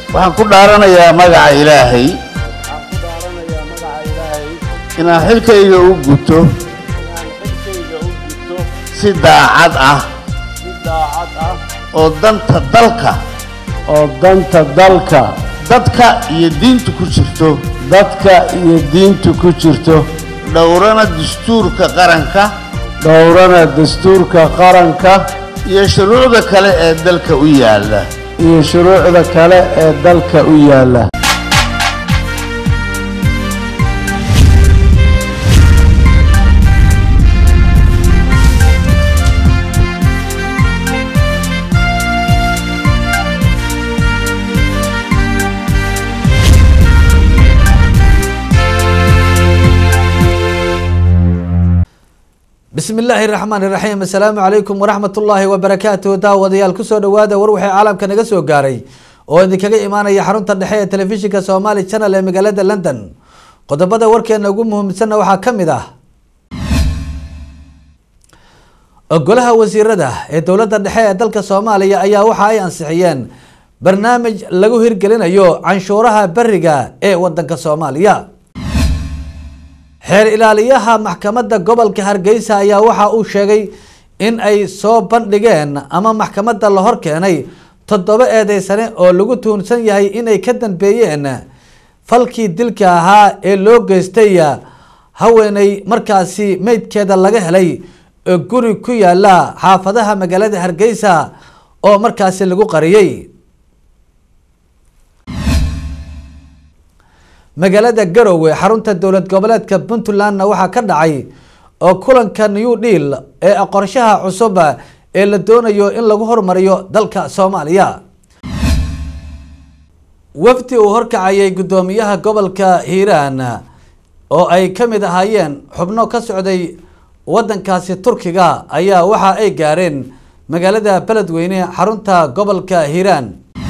waxaan ku dhaaranayaa magaca ilaahay waxaan ku dhaaranayaa magaca ilaahay inaan xilkayga u guto inaan xilkayga u gudto si daacad ah si daacad ah oo danta dalka oo danta dalka dadka iyo diinta ku jirto dadka iyo diinta ku jirto dhowrana dastuurka qaranka dhowrana dastuurka qaranka iyo shuruucda kale ee dalka u yaalla iyo shuruucda kale ee dalka u yaalla bismi illaahi raxmaan iraxiim assalaamu calaykum waraxmat ullaahi wabarakaatuh daawadayaal kusoo dhawaada war waxay caalamka naga soo gaaray oo idinkaga imaanaya xarunta dhexe ee telefishinka somaali channel ee magaalada london qodobada warkeena ugu muhiimsanna waxaa ka mid ah golaha wasiirada ee dowladda dhexe ee dalka soomaaliya ayaa waxa ay ansixiyeen barnaamij lagu hirgelinayo canshuuraha beriga ee wadanka soomaaliya xeer ilaaliyaha maxkamadda gobolka hargeysa ayaa waxa uu sheegay in ay soo bandhigeen ama maxkamadda la hor keenay toddoba eedeysane oo lagu tuhunsan yahay inay ka dambeeyeen falkii dilka ahaa ee loo geystay haweeney markaasi meydkeeda laga helay guri ku yaala xaafadaha magaalada hargeysa oo markaasi lagu qariyey magaalada garowe xarunta dowlad goboleedka puntlandna waxaa ka dhacay oo kulanka new deal ee qorshaha cusub ee la doonayo in lagu hormariyo dalka soomaaliya wafdi uu horkacayay guddoomiyaha gobolka hiiraan oo ay ka mid ahaayeen xubno ka socday wadankaasi turkiga ayaa waxa ay gaareen magaalada beledweyne xarunta gobolka hiiraan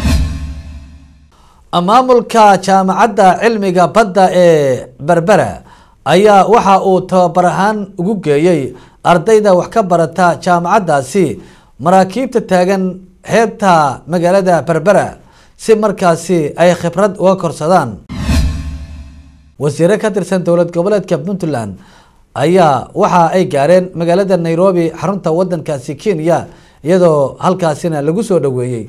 maamulka jaamacadda cilmiga badda ee berbera ayaa waxa uu tababar ahaan ugu geeyey ardayda wax ka barata jaamacaddaasi maraakiibta taagan xeebta magaalada berbera si markaasi ay khibrad uga korsadaan wasiire ka tirsan dowlad goboleedka puntland ayaa waxa ay gaareen magaalada nairobi xarunta wadankaasi kenya iyadoo halkaasina lagu soo dhaweeyey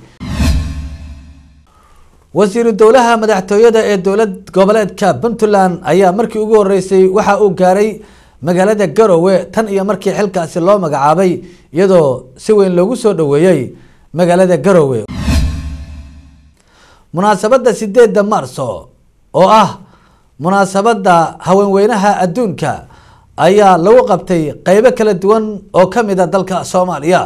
wasiiru dowlaha madaxtooyada ee dowlad goboleedka puntland ayaa markii ugu horeysay waxa uu gaaray magaalada garowe tan iyo markii xilkaasi loo magacaabay iyadoo si weyn loogu soo dhaweeyey magaalada garowe munaasabadda sideedda marso oo ah munaasabadda haweenweynaha adduunka ayaa lagu qabtay qeybo kala duwan oo ka mid a dalka soomaaliya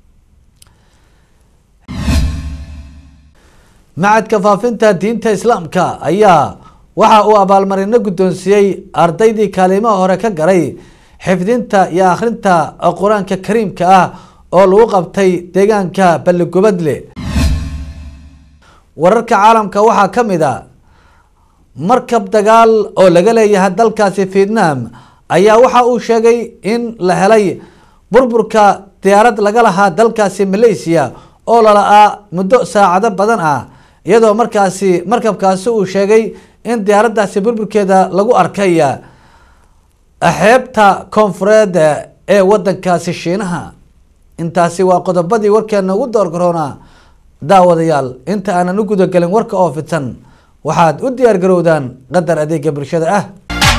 macadka faafinta diinta islaamka ayaa waxa uu abaalmarino guddoonsiiyey ardaydii kaalimaha hore ka garay xifdinta iyo akhrinta qur-aanka kariimka ah oo lagu qabtay deegaanka balligubadle wararka caalamka waxaa ka mid a markab dagaal oo laga leeyahay dalkaasi vietnam ayaa waxa uu sheegay in la helay burburka diyaarad laga lahaa dalkaasi malaysia oo lala-aa muddo saacado badan ah iyadoo markaasi markabkaasi uu sheegay in diyaaraddaasi burburkeeda lagu arkay xeebta koonfureed ee wadankaasi shiinaha intaasi waa qodobadii warkeena ugu doorgaroona daawadayaal inta aanan u gudagelin warka oo fidsan waxaad u diyaar garowdaan qadar adeega bulshada ah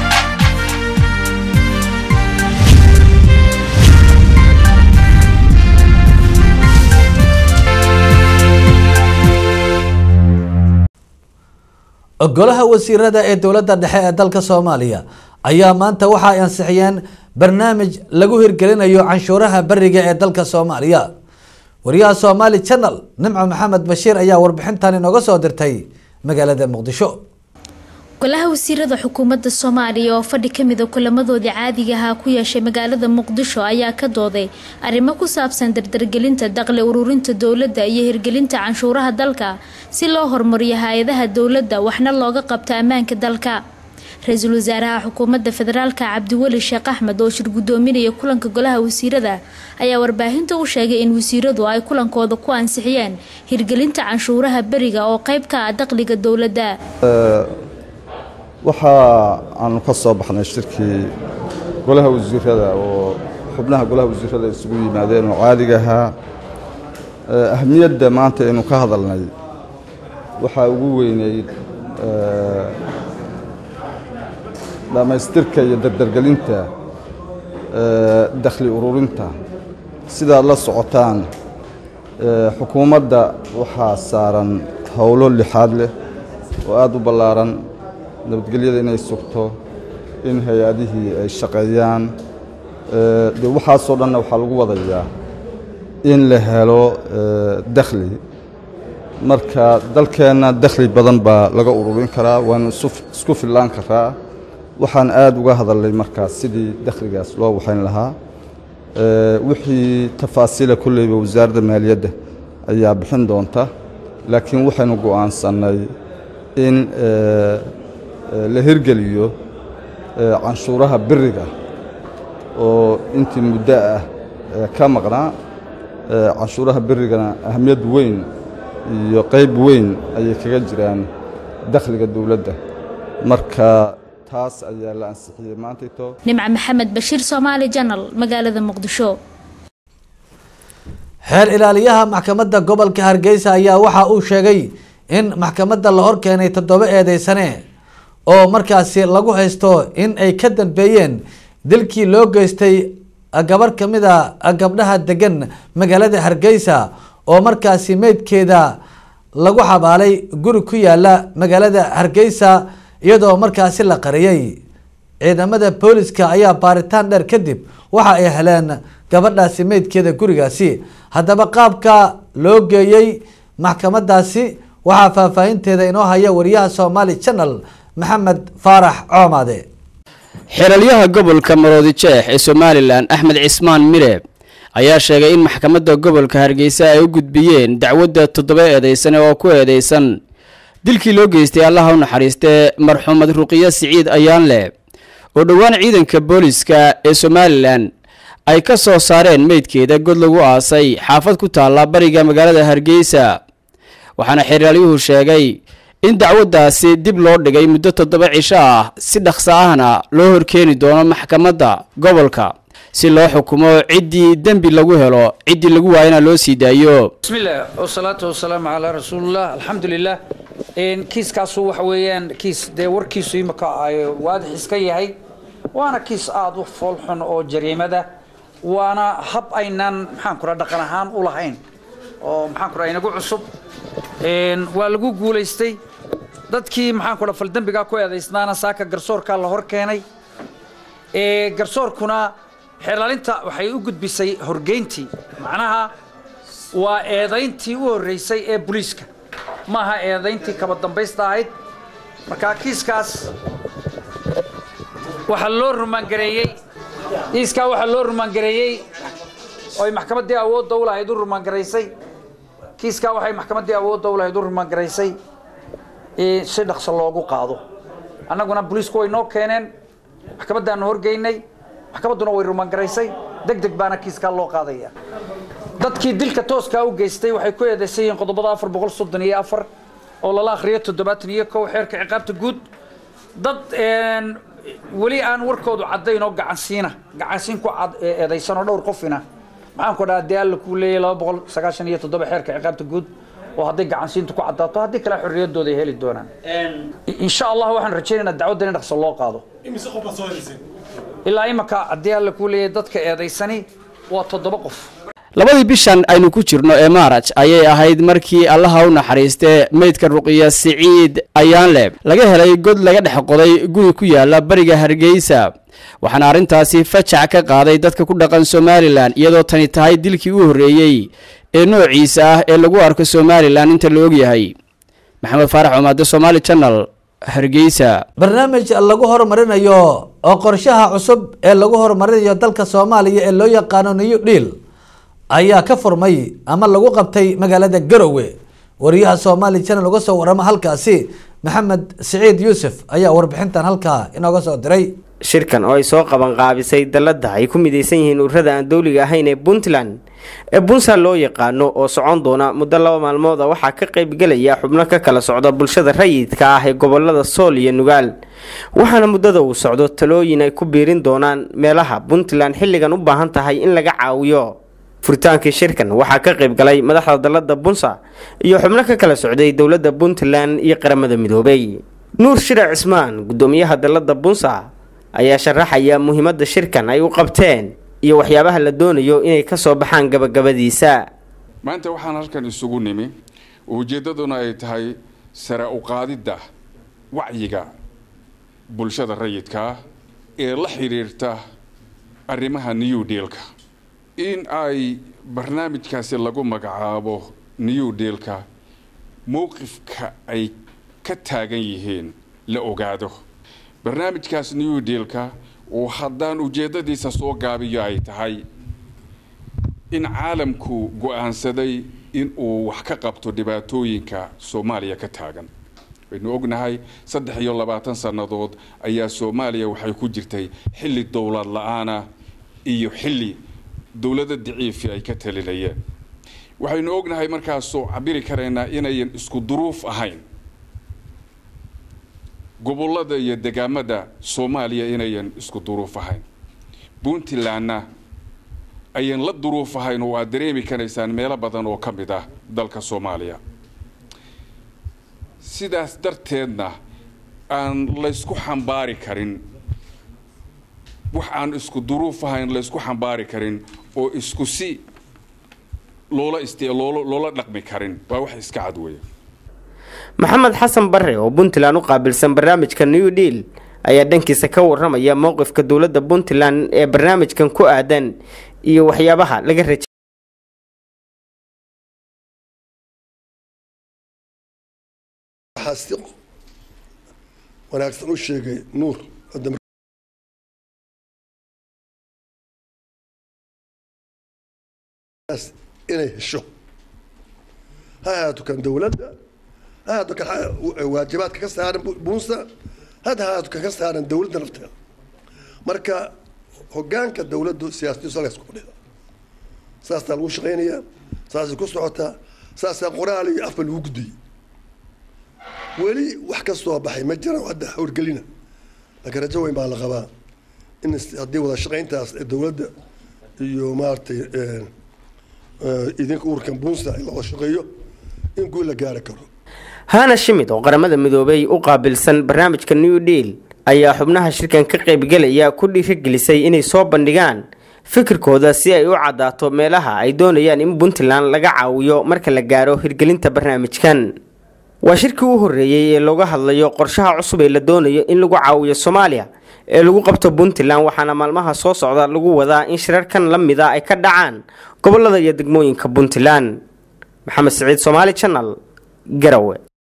golaha wasiirada ee dowladda dhexe ee dalka soomaaliya ayaa maanta waxa ay ansixiyeen barnaamij lagu hirgelinayo canshuuraha beriga ee dalka soomaaliya wariyaha somaali channel nimco maxamed bashiir ayaa warbixintan inooga soo dirtay magaalada muqdisho golaha wasiirada xukuumadda soomaaliya oo fadhi kamida kulamadoodii caadiga ahaa ku yeeshay magaalada muqdisho ayaa ka dooday arrimo ku saabsan dardargelinta daqli ururinta dowladda iyo hirgelinta canshuuraha dalka si loo horumariyo hay-adaha dowladda waxna looga qabto ammaanka dalka ra-iisul wasaaraha xukuumadda federaalka cabdiweli sheekh axmed oo shir gudoominaya kulanka golaha wasiirada ayaa warbaahinta u sheegay in wasiiradu ay kulankooda ku ansixiyeen hirgelinta canshuuraha beriga oo qayb ka ah dakhliga dowladda waxa aanu ka soo baxnay shirkii golaha wasiirada oo xubnaha golaha wasiirada isugu yimaadeen oo caadiga ahaa ahamiyadda maanta aynu ka hadalnay waxaa ugu weyneyd dhammaystirka iyo dardargelinta dakhli ururinta sidaad la socotaan xukuumadda waxaa saaran howlo lixaad leh oo aada u ballaaran nabadgelyada inay sugto in hay-adihii ay shaqeeyaan dee waxaasoo dhanna waxaa lagu wadayaa in la helo dakhli marka dalkeenna dakhli badan baa laga ururin karaa waanu isku fillaan karaa waxaan aada uga hadalnay markaas sidii dakhligaas loo waxayn lahaa wixii tafaasiila kolleyba wasaaradda maaliyadda ayaa bixin doonta laakiin waxaynu go'aansannay in la hirgeliyo canshuuraha biriga oo intii muddo ah ka maqnaa canshuuraha berigana ahamiyad weyn iyo qayb weyn ayay kaga jiraan dakhliga dowladda marka taas ayaa la ansixiyey maantayto nimca maxamed bashiir soomaali janal magaalada muqdisho xeer ilaaliyaha maxkamadda gobolka hargeysa ayaa waxa uu sheegay in maxkamadda la hor keenay toddoba eedeysane oo markaasi lagu haysto in ay ka dambeeyeen dilkii loo geystay gabarh ka mid a gabdhaha degan magaalada hargeysa oo markaasi meydkeeda lagu xabaalay guri ku yaala magaalada hargeysa iyadoo markaasi la qariyay ciidamada booliska ayaa baaritaan dheer kadib waxa ay heleen gabadhaasi meydkeeda gurigaasi haddaba qaabka loo geeyey maxkamadaasi waxaa faahfaahinteeda inoo haya wariyaha somaali channel maxamed faarax coomade xeeralyaha gobolka maroodi jeex ee somalilan axmed cismaan mire ayaa sheegay in maxkamadda gobolka hargeysa ay u gudbiyeen dacwadda toddoba eedeysane oo ku eedeysan dilkii loo geystay allaha u naxariistee marxuumad ruqiyo siciid ayaanleh oo dhowaan ciidanka booliska ee somalilan ay ka soo saareen meydkeeda god lagu aasay xaafad ku taalla bariga magaalada hargeysa waxaana xeeralyuhu sheegay in dacwaddaasi dib loo dhigay muddo toddoba cisho ah si dhaqso ahna loo horkeeni doono maxkamadda gobolka si loo xukumo ciddii dembi lagu helo ciddii lagu waayana loo sii daayo bismillaah wasalaatu wasalaamu calaa rasuulillah alxamdulilah kiiskaasu waxa weeyaan kiis dee warkiisu imika ay waadix iska yahay waana kiis aada u foolxun oo jariimada waana hab aynaan maxaan kura dhaqan ahaan u lahayn oo maxaan kura inagu cusub waa lagu guulaystay dadkii maxaan kura faldembigaa ku eedaysnaana saaka garsoorkaa la hor keenay garsoorkuna xeerlaalinta waxay u gudbisay horgeyntii macnaha waa eedayntii u horreysay ee booliiska maaha eedayntii kaba dambaysta ahayd markaa kiiskaas waxaa loo rumaangareeyey kiiskaa waxaa loo rumaangareeyey oy maxkamaddii awoodda u lahayd u rumaangaraysay kiiskaa waxay maxkamaddii awoodda u lahayd u rumaangaraysay si dhaqso loogu qaado annaguna booliisku way noo keeneen maxkamaddaanu horgeynay maxkamadduna way rumaangaraysay deg deg baana kiiskaa loo qaadaya dadkii dilka tooskaa u geystay waxay ku eedeysan yihiin qodobada afar boqol soddon iyo afar oo lala akhriyo toddobaatan iyo kow xeerka ciqaabta guud dad weli aan warkoodu caddayn oo gacansiina gacansiin ku eedaysan oo dhowr qofina maxaan ku dhaha dee alla kuu leeyahy laba boqol sagaashan iyo toddoba xeerka ciqaabta guud oo hadday gacansiintu ku caddaato haddii kale xorriyaddooda ay heli doonaan insha allah waxaan rajaynaynaa dacwaddan in dhaqso loo qaado ilaa imaka haddii alla kuu leeyahay dadka eedaysani waa toddoba qof labadii bishan aynu ku jirno ee maaraj ayay ahayd markii allaha u naxariistee meydka ruqiya siciid ayaanleh laga helay god laga dhex qoday guri ku yaala bariga hargeysa waxaana arrintaasi fajac ka qaaday dadka ku dhaqan somalilan iyadoo tani tahay dilkii u horreeyey ee noociisa ah ee lagu arko somalilan inta la ogyahay maxamed faarax cumaade somaali channel hargeysa barnaamij lagu horumarinayo oo qorshaha cusub ee lagu horumarinayo dalka soomaaliya ee loo yaqaano new deal ayaa ka furmay ama lagu qabtay magaalada garowe wariyaha somali channel uga soo warama halkaasi maxamed siciid yuusuf ayaa warbixintan halkaa inooga soo diray shirkan oo ay soo qabanqaabisay dalladda ay ku midaysan yihiin ururada aan dowliga ahayn ee puntland ee puntland loo yaqaano oo socon doona muddo laba maalmood a waxaa ka qaybgelaya xubno ka kala socda bulshada rayidka ah ee gobolada sool iyo nugaal waxaana muddada uu socdo talooyin ay ku biirin doonaan meelaha puntland xilligan u baahan tahay in laga caawiyo furitaankii shirkan waxaa ka qaybgalay madaxda dalladda bunsa iyo xubno ka kala socday dowladda puntland iyo qaramada midoobay nuur shirac cismaan guddoomiyaha dalladda bunsa ayaa sharaxaya muhiimadda shirkan ay u qabteen iyo waxyaabaha la doonayo inay ka soo baxaan gabagabadiisa maanta waxaan halkan isugu nimi ujeeddaduna ay tahay sare u qaadidda wacyiga bulshada rayidka ah ee la xidhiirta arrimaha new dealka in ay barnaamijkaasi lagu magacaabo new dealka mowqifka ay ka taagan yihiin la ogaado barnaamijkaas new dealka oo haddaan ujeeddadiisa soo gaabiyo ay tahay in caalamku go-aansaday in uu wax ka qabto dhibaatooyinka soomaaliya ka taagan waynu ognahay saddex iyo labaatan sannadood ayaa soomaaliya waxay ku jirtay xilli dowlad la-aana iyo xilli dowlada daciifi ay ka talinayeen waxaynu ognahay markaasoo cabiri karaynaa inayan isku duruuf ahayn gobolada iyo degaamada soomaaliya inayan isku duruuf ahayn puntlandna ayan la duruuf ahayn oo aad dareemi karaysaan meelo badan oo ka mid ah dalka soomaaliya sidaas darteedna aan laysku xambaari karin wax aan isku duruuf ahayn laysku xambaari karin oo isku si loola ist loola loola dhaqmi karin waa wax iska cad weya maxamed xasan bare oo puntland u qaabilsan barnaamijka new deal ayaa dhankiisa ka waramaya mowqifka dowladda puntland ee barnaamijkan ku aadan iyo waxyaabaha laga rajay waxaa si wanaagsan u sheegay nuur inay hesho ha ahaato kan dowladda ha ahaato kan waajibaadka ka saaran bunsa had ahaato kan ka saaran dowladda nafteeda marka hogaanka dowladdu siyaasadiisu halkaas ku fadhida saasaa lagu shaqaynayaa saasay ku socotaa saasaa qoraal iyo afba lagu gudiyey weli wax ka soo baxay ma jiraan hadda howrgelina laakiin rajo weyn baa la qabaa in haddii wada shaqayntaas ee dowladda iyo maaragtay idinka ururkan bunsa in la wada shaqeeyo in guul la gaari karo hana shimid oo qaramada midoobay u qaabilsan barnaamijka new deal ayaa xubnaha shirkan ka qaybgelaya ku dhiirigelisay inay soo bandhigaan fikirkooda si ay u caddaato meelaha ay doonayaan in puntland laga caawiyo marka la gaaro hirgelinta barnaamijkan waa shirkii u horreeyey ee looga hadlayo qorshaha cusub ee la doonayo in lagu caawiyo soomaaliya ee lagu qabto puntland waxaana maalmaha soo socda lagu wadaa in shirarkan la mida ay ka dhacaan gobolada iyo degmooyinka puntland maxamed siciid somaali channel garawe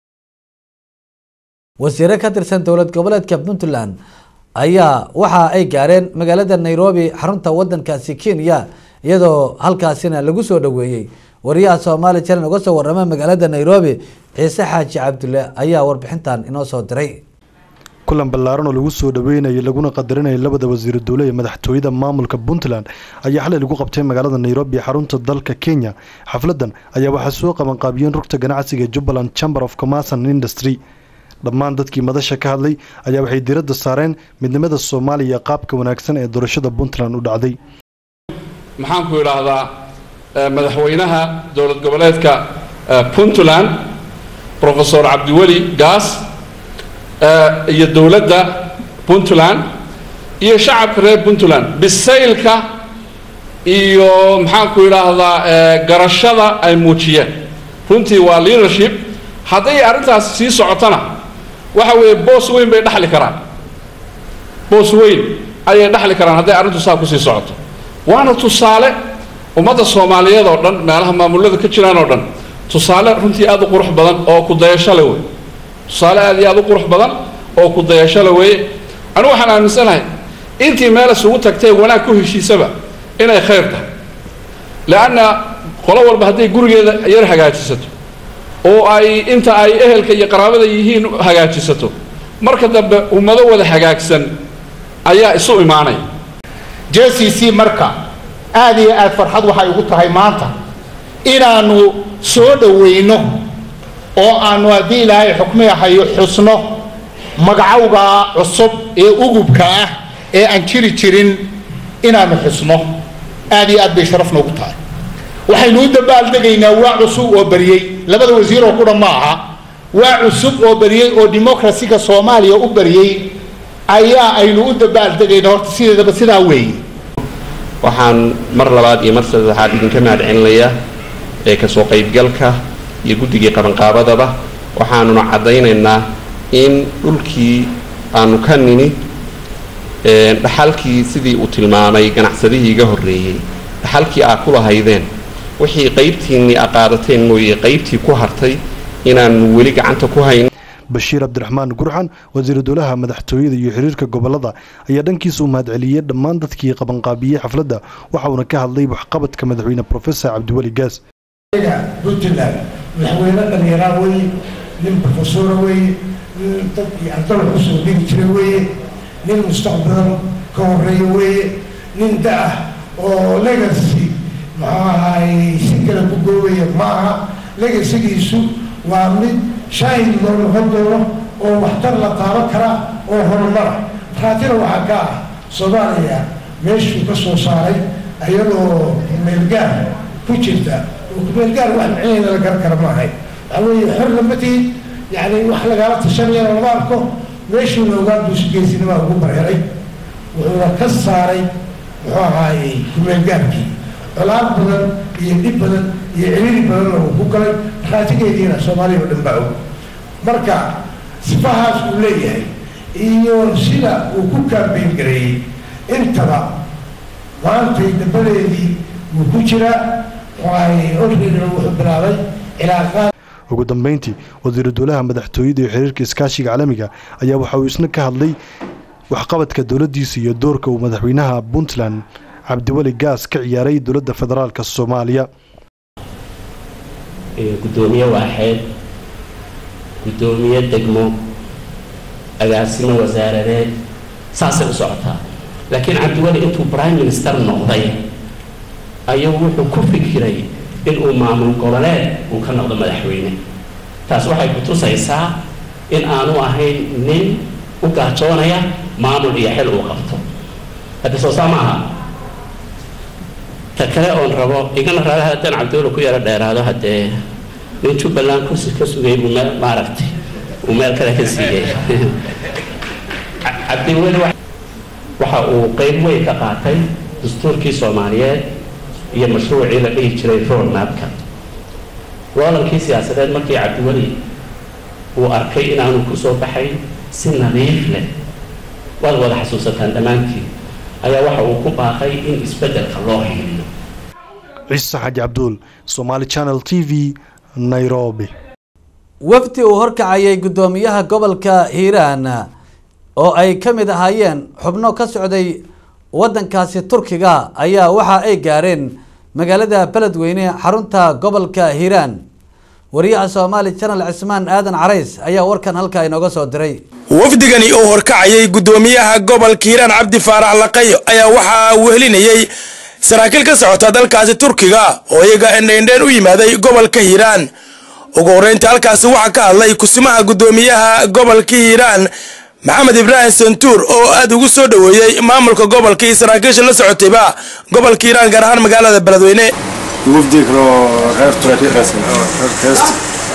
wasiire ka tirsan dowlad goboleedka puntland ayaa waxa ay gaareen magaalada nairobi xarunta wadankaasi kenya iyadoo halkaasina lagu soo dhaweeyey wariyaha soomaali channel uga soo warama magaalada nairobi ciise xaaji cabdulle ayaa warbixintan inoo soo diray kulan ballaaran oo lagu soo dhaweynayay laguna qadarinayay labada wasiiru dowle ee madaxtooyada maamulka puntland ayaa xalay lagu qabtay magaalada nairobi xarunta dalka kenya xafladan ayaa waxaa soo qabanqaabiyeen rugta ganacsiga jubbaland chamber of commerce and industry dhammaan dadkii madasha ka hadlay ayaa waxay diradda saareen midnimada soomaaliya qaabka wanaagsan ee doorashada puntland u dhacday maxaan ku idhaahdaa madaxweynaha dowlad goboleedka puntland profesor cabdiweli gaas iyo dowladda puntland iyo shacabka reer puntland bisaylka iyo maxaan ku idhaahdaa garashada ay muujiyeen runtii waa leadership hadday arrintaas sii socotona waxa weeye boos weyn bay dhexli karaan boos weyn ayay dhexli karaan hadday arrintu saa kusii socoto waana tusaale ummadda soomaaliyeed oo dhan meelaha maamulada ka jiraan oo dhan tusaale runtii aada u qurux badan oo ku dayasho le wey tusaale aada iyo aada u qurux badan oo ku dayasho le weeye anigu waxaan aaminsanahay intii meel isugu tagtay wanaag ku heshiisaba inay khayr tahay leanna qolo walba hadday gurigeeda yar hagaajisato oo ay inta ay ehelka iyo qaraabada yihiin hagaajisato marka dambe ummado wada hagaagsan ayaa isu imaanaya j c c marka aad iyo aad farxad waxay ugu tahay maanta inaannu soo dhowayno oo aanu haddii ilaahay xukmiyahayo xusno magacowga cusub ee ugubka ah ee aan jiri jirin inaannu xusno aad iyo aad bay sharaf noogu tahay waxaynu u dabaaldegaynaa waa cusub oo bariyey labada wasiir oo kudha ma aha waa cusub oo bariyey oo dimuqrasiga soomaaliya u bariyey ayaa aynu u dabaaldegaynaa horta sideedaba sidaa weeye waxaan mar labaad iyo mar saddexaad idinka mahadcelinayaa ee kasoo qaybgalka iyo guddigii qabanqaabadaba waxaanuna caddaynaynaa in dhulkii aanu ka nini dhaxalkii sidii uu tilmaamay ganacsadihii iga horreeyey dhaxalkii aa ku lahaydeen wixii qaybtiinnii a qaadateen mooye qaybtii ku hartay inaanu weli gacanta ku hayn bashiir cabdiraxmaan gurxan wasiiru dowlaha madaxtooyada iyo xiriirka gobolada ayaa dhankiisa u mahadceliyey dhammaan dadkii qabanqaabiyey xafladda waxauna ka hadlay waxqabadka madaxweyne profesor cabdiweli gaas puntland madaxweyne dhallinyaraa weeye nin profesora weeye nin dad iyo ardada kusoo dhigi jira weeye nin mustaqbalan ka horeeya weeye nin da-ah oo legacy muxuu ahaay si kale ku goobaya ma aha legacygiisu waa mid shaahid loo noqon doono oo waxtar la taaban karaa oo horumara raatina waxaa ka ah soomaaliya meeshuu ka soo saaray ayadoo meelgaar ku jirta meelgaar wax micnaheeda la garan kara maahay waxaa weeye xor lama tihid yani wax lagala tashanayana lama arko meeshuuna ogaan buusi geesinimaa ugu bareeray wuxuuna ka saaray muxuu ahaayey kumeelgaarkii colaad badan iyo dhib badan iyo ciriiri badanna uu ku galay raatigeediina soomaaliya oo dhan baa og marka sifahaas uu leeyahay iyo sida uu ku kaambeyn gareeyey intaba maantay dabadeedii wuu ku jiraa waay orrina wuxuu bilaabay cilaaqaad ugu dambeyntii wasiiru dowlaha madaxtooyada iyo xiriirka iskaashiga caalamiga ayaa waxa uu isna ka hadlay waxqabadka dowladdiisa iyo doorka uu madaxweynaha puntland cabdiweli gaas ka ciyaaray dowladda federaalka soomaaliya gudoomiye waaxeed gudoomiye degmo agaasimo wasaaradeed saasay u socotaa laakiin cabdiweli intuu prime minister noqday ayuu wuxuu ku fikiray inuu maamul goboleed uu ka noqdo madaxweyne taas waxay ku tusaysaa in aanu ahayn nin u gaajoonaya maamul iyo xil uu qabto hadda soo saa ma aha ta kale oon rabo igana raba haddaan cabdiweli ku yaro dheeraado haddee nin jubbaland kursi ka sugay buu meel maaragtay uu meel kale ka siiyey cabdiweli waxa uu qeyb weyn ka qaatay dastuurkii soomaaliyeed iyo mashruucii la dhihi jiray roadmapka loolankii siyaasadeed markii cabdiweli uu arkay inaanu ku soo baxay si nadiif leh waad wada xasuusataan dhammaantiin ayaa waxa uu ku baaqay in isbeddelka loo hiiliyo ciise xaji cabduul somaali channel t v nairobi wafdi uu horkacayay guddoomiyaha gobolka hiiraan oo ay ka mid ahaayeen xubno ka socday waddankaasi turkiga ayaa waxa ay gaareen magaalada beledweyne xarunta gobolka hiiraan wariyaha soomaali janal cismaan aadan carays ayaa warkan halkaa inooga soo diray wafdigani oo horkacayay guddoomiyaha gobolka hiiraan cabdi faarax laqayo ayaa waxaa wehelinayey saraakiil ka socota dalkaasi turkiga oo iyaga endheendheen u yimaaday gobolka hiiraan ugu horreynta halkaasi waxaa ka hadlay kusimaha guddoomiyaha gobolka hiiraan maxamed ibraahim santuur oo aad ugu soo dhoweeyey maamulka gobolka iyo saraakiisha la socotayba gobolka hiiraan gaar ahaan magaalada beledweyne wafdi kaloo reer turkheest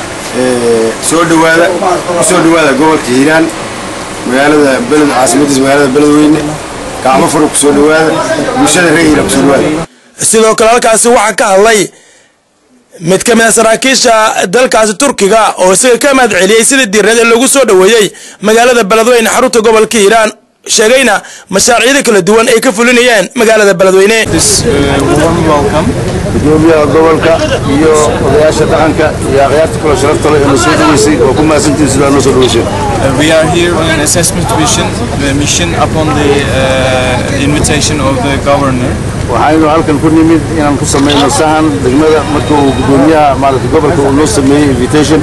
soo dhawaada kusoo dhawaada gobolka hiiraan magaalada beled caasimadiisa magaalada beledweyne gacmo furo kusoo dhawaada bulshada reer hiiraan kusoo dhawaada sidoo kale halkaasi waxaa ka hadlay mid ka mid a saraakiisha dalkaasi turkiga oo isaga ka mahad celiyey sidii diirneed ee lagu soo dhoweeyey magaalada beledweyne xarunta gobolka hiiraan sheegayna mashaariicda kala duwan ay ka fulinayeen magaalada beledweyne gudoomiyaha gobolka iyo odayaasha dhaqanka iyo akhyaarta kaloo sharafta leh ee na soo dhaweysay oo ku mahadsantihin sidaa noo soo dhaweysay we are here on assessment mission, the mission upon the uh, invitation of the governor waxaynu halkan ku nimid inaan ku samayno sahan degmada marka uu gudoomiyaha maaragtay gobolka uu noo sameeyey invitation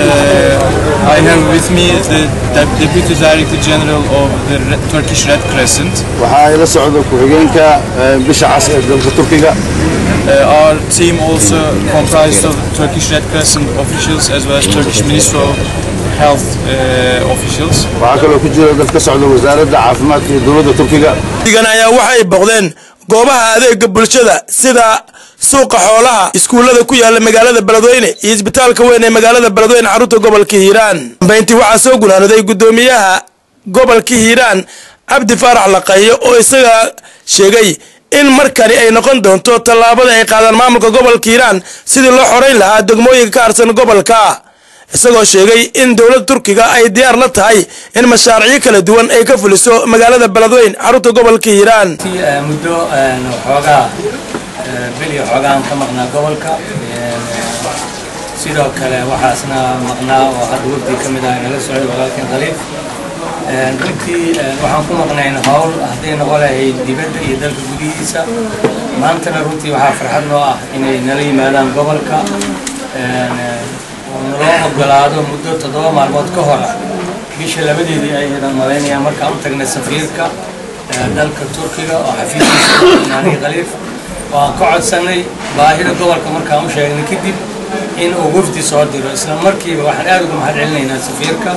I have with me the Dep- Deputy Director General of the Re- Turkish Red Crescent. waxaa ila socda ku-xigeenka eh, bisha cas ee dalka turkiga Uh, our team also comprised of Turkish Red Crescent officials as well as Turkish Ministry of Health uh, officials. waxaa kaloo ku jira dad ka socda wasaaradda caafimaadka iyo dowladda turkiga digan ayaa waxay boqdeen goobaha adeega bulshada sida suuqa xoolaha iskuullada ku yaala magaalada beledweyne iyo isbitaalka weyn ee magaalada beledweyne xarunta gobolka hiiraan dambeyntii waxaa soo gunaanaday gudoomiyaha gobolka hiiraan cabdi faarax laqayo oo isaga sheegay in markani ay noqon doonto tallaabada ay qaadaan maamulka gobolka hiiraan sidii loo xorayn lahaa degmooyinka ka harsan gobolka isagoo sheegay in dowladda turkiga ay diyaar la tahay in mashaariicyo kala duwan ay ka fuliso magaalada beledweyne xarunta gobolka hiiraan Eh, muddo eh, xoogaa eh, bil iyo xoogaan ka maqnaa gobolka Eh, sidoo kale waxaasna maqnaa oo hadda wafdi ka mid ah nala socday walaalkan khaliif Eh, runtii eh, waxaan ku maqnayn howl hadday noqon lahayd dibadda iyo dalka gudihiisa maantana runtii waxaa farxad noo ah inay nala yimaadaan gobolka Eh, oo naloo ogolaado muddo toddoba maalmood ka hor bisha labadeedii ayaydan malaynayaan markaan u tagnay safiirka ee dalka turkiga oo xafiiskiisa naani khaliif oo aan ka codsanay baahida gobolka markaan u sheegnay kadib in uu wafdi soo diro isla markiiba waxaan aad uga mahad celinaynaa safiirka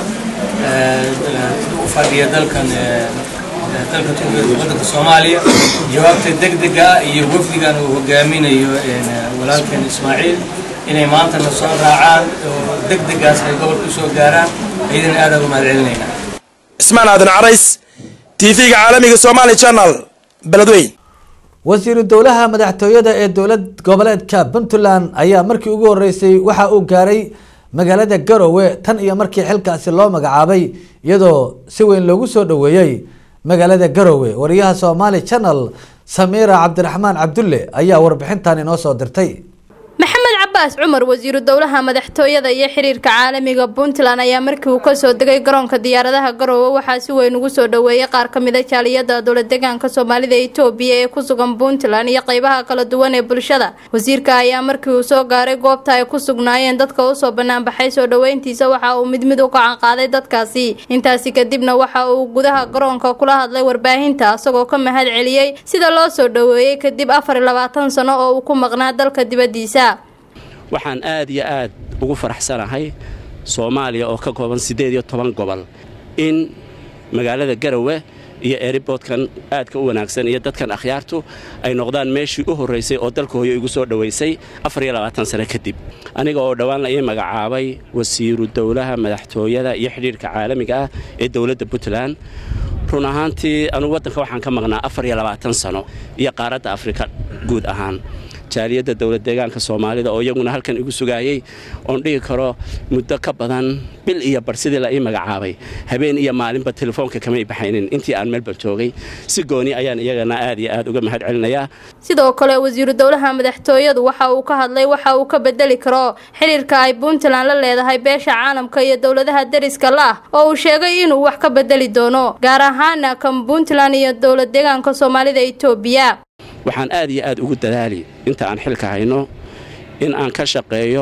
ee, u fadhiya dalkan ee, ee, dalka turkiga ee waddanka soomaaliya jawaabta degdega ah iyo wafdigan uu hogaaminayo ee, walaalkeen ismaaciil inay maantana soo raacaan oo degdegaas ay gobolka u soo gaaraan ayadana aad uga mahad celinaynaa ismaan aadan carays tv-ga caalamiga somali channel beledweyne wasiiru dowlaha madaxtooyada ee dowlad goboleedka puntland ayaa markii ugu horeysay waxa uu gaaray magaalada garowe tan iyo markii xilkaasi loo magacaabay iyadoo si weyn loogu soo dhoweeyey magaalada garowe wariyaha somali channel samiira cabdiraxmaan cabdulle ayaa warbixintan inoo soo dirtay maxamed cabaas cumar wasiiru dowlaha madaxtooyada iyo xiriirka caalamiga puntland ayaa markii uu kasoo degay garoonka diyaaradaha garoowe waxaa si weyn ugu soo dhoweeyay qaar ka mid a jaaliyada dowladegaanka soomaalida etoobiya ee ku sugan puntland iyo qeybaha kala duwan ee bulshada wasiirka ayaa markii uu soo gaaray goobta ay ku sugnaayeen dadka usoo banaanbaxay soo dhoweyntiisa waxa uu mid mid u gacan qaaday dadkaasi intaasi kadibna waxa uu gudaha garoonka kula hadlay warbaahinta isagoo ka mahad celiyey sida loo soo dhoweeyey kadib afar iyo labaatan sano oo uu ku maqnaa dalka dibadiisa waxaan aad iyo aad ugu faraxsanahay soomaaliya oo ka kooban siddeed iyo toban gobol in magaalada garowe iyo eriboodkan aadka u wanaagsan iyo dadkan akhyaartu ay noqdaan meeshii u horraysay oo dalka hooyo igu soo dhowaysay afar iyo labaatan sano kadib aniga oo dhowaan la ii magacaabay wasiiru dowlaha madaxtooyada iyo xidhiirka caalamiga ah ee dowladda puntland run ahaantii anugu waddanka waxaan ka maqnaa afar iyo labaatan sano iyo qaaradda afrika guud ahaan jaaliyadda dowlad deegaanka soomaalida oo iyaguna halkan igu sugaayey oon dhihi karo muddo ka badan bil iyo bar sidii la ii magacaabay habeen iyo maalinba telefoonka kamay baxaynin intii aan melbourne joogay si gooni ayaan iyagana aad iyo aad uga mahad celinayaa sidoo kale wasiiru dowlaha madaxtooyadu waxa uu ka hadlay waxa uu ka bedeli karo xiriirka ay puntland la leedahay beesha caalamka iyo dowladaha deriska la ah oo uu sheegay inuu wax ka bedeli doono gaar ahaana kan puntland iyo dowlad deegaanka soomaalida etoobiya waxaan aad iyo aad ugu dadaali inta aan xilka hayno in aan ka shaqeeyo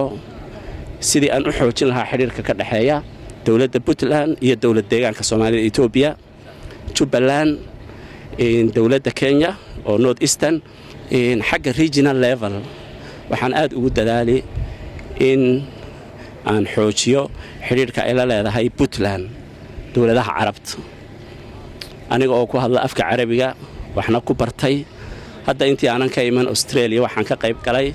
sidii aan u xoojin lahaa xidhiirka ka dhexeeya dowladda puntland iyo dowlad deegaanka soomaalida etoobiya jubbaland dowladda kenya oo north eastern xagga regional level waxaan aad ugu dadaali in aan xoojiyo xidhiirka ay la leedahay puntland dowladaha carabta aniga oo ku hadla afka carabiga waxna ku bartay hadda intii aanan ka iman australia waxaan ka qayb galay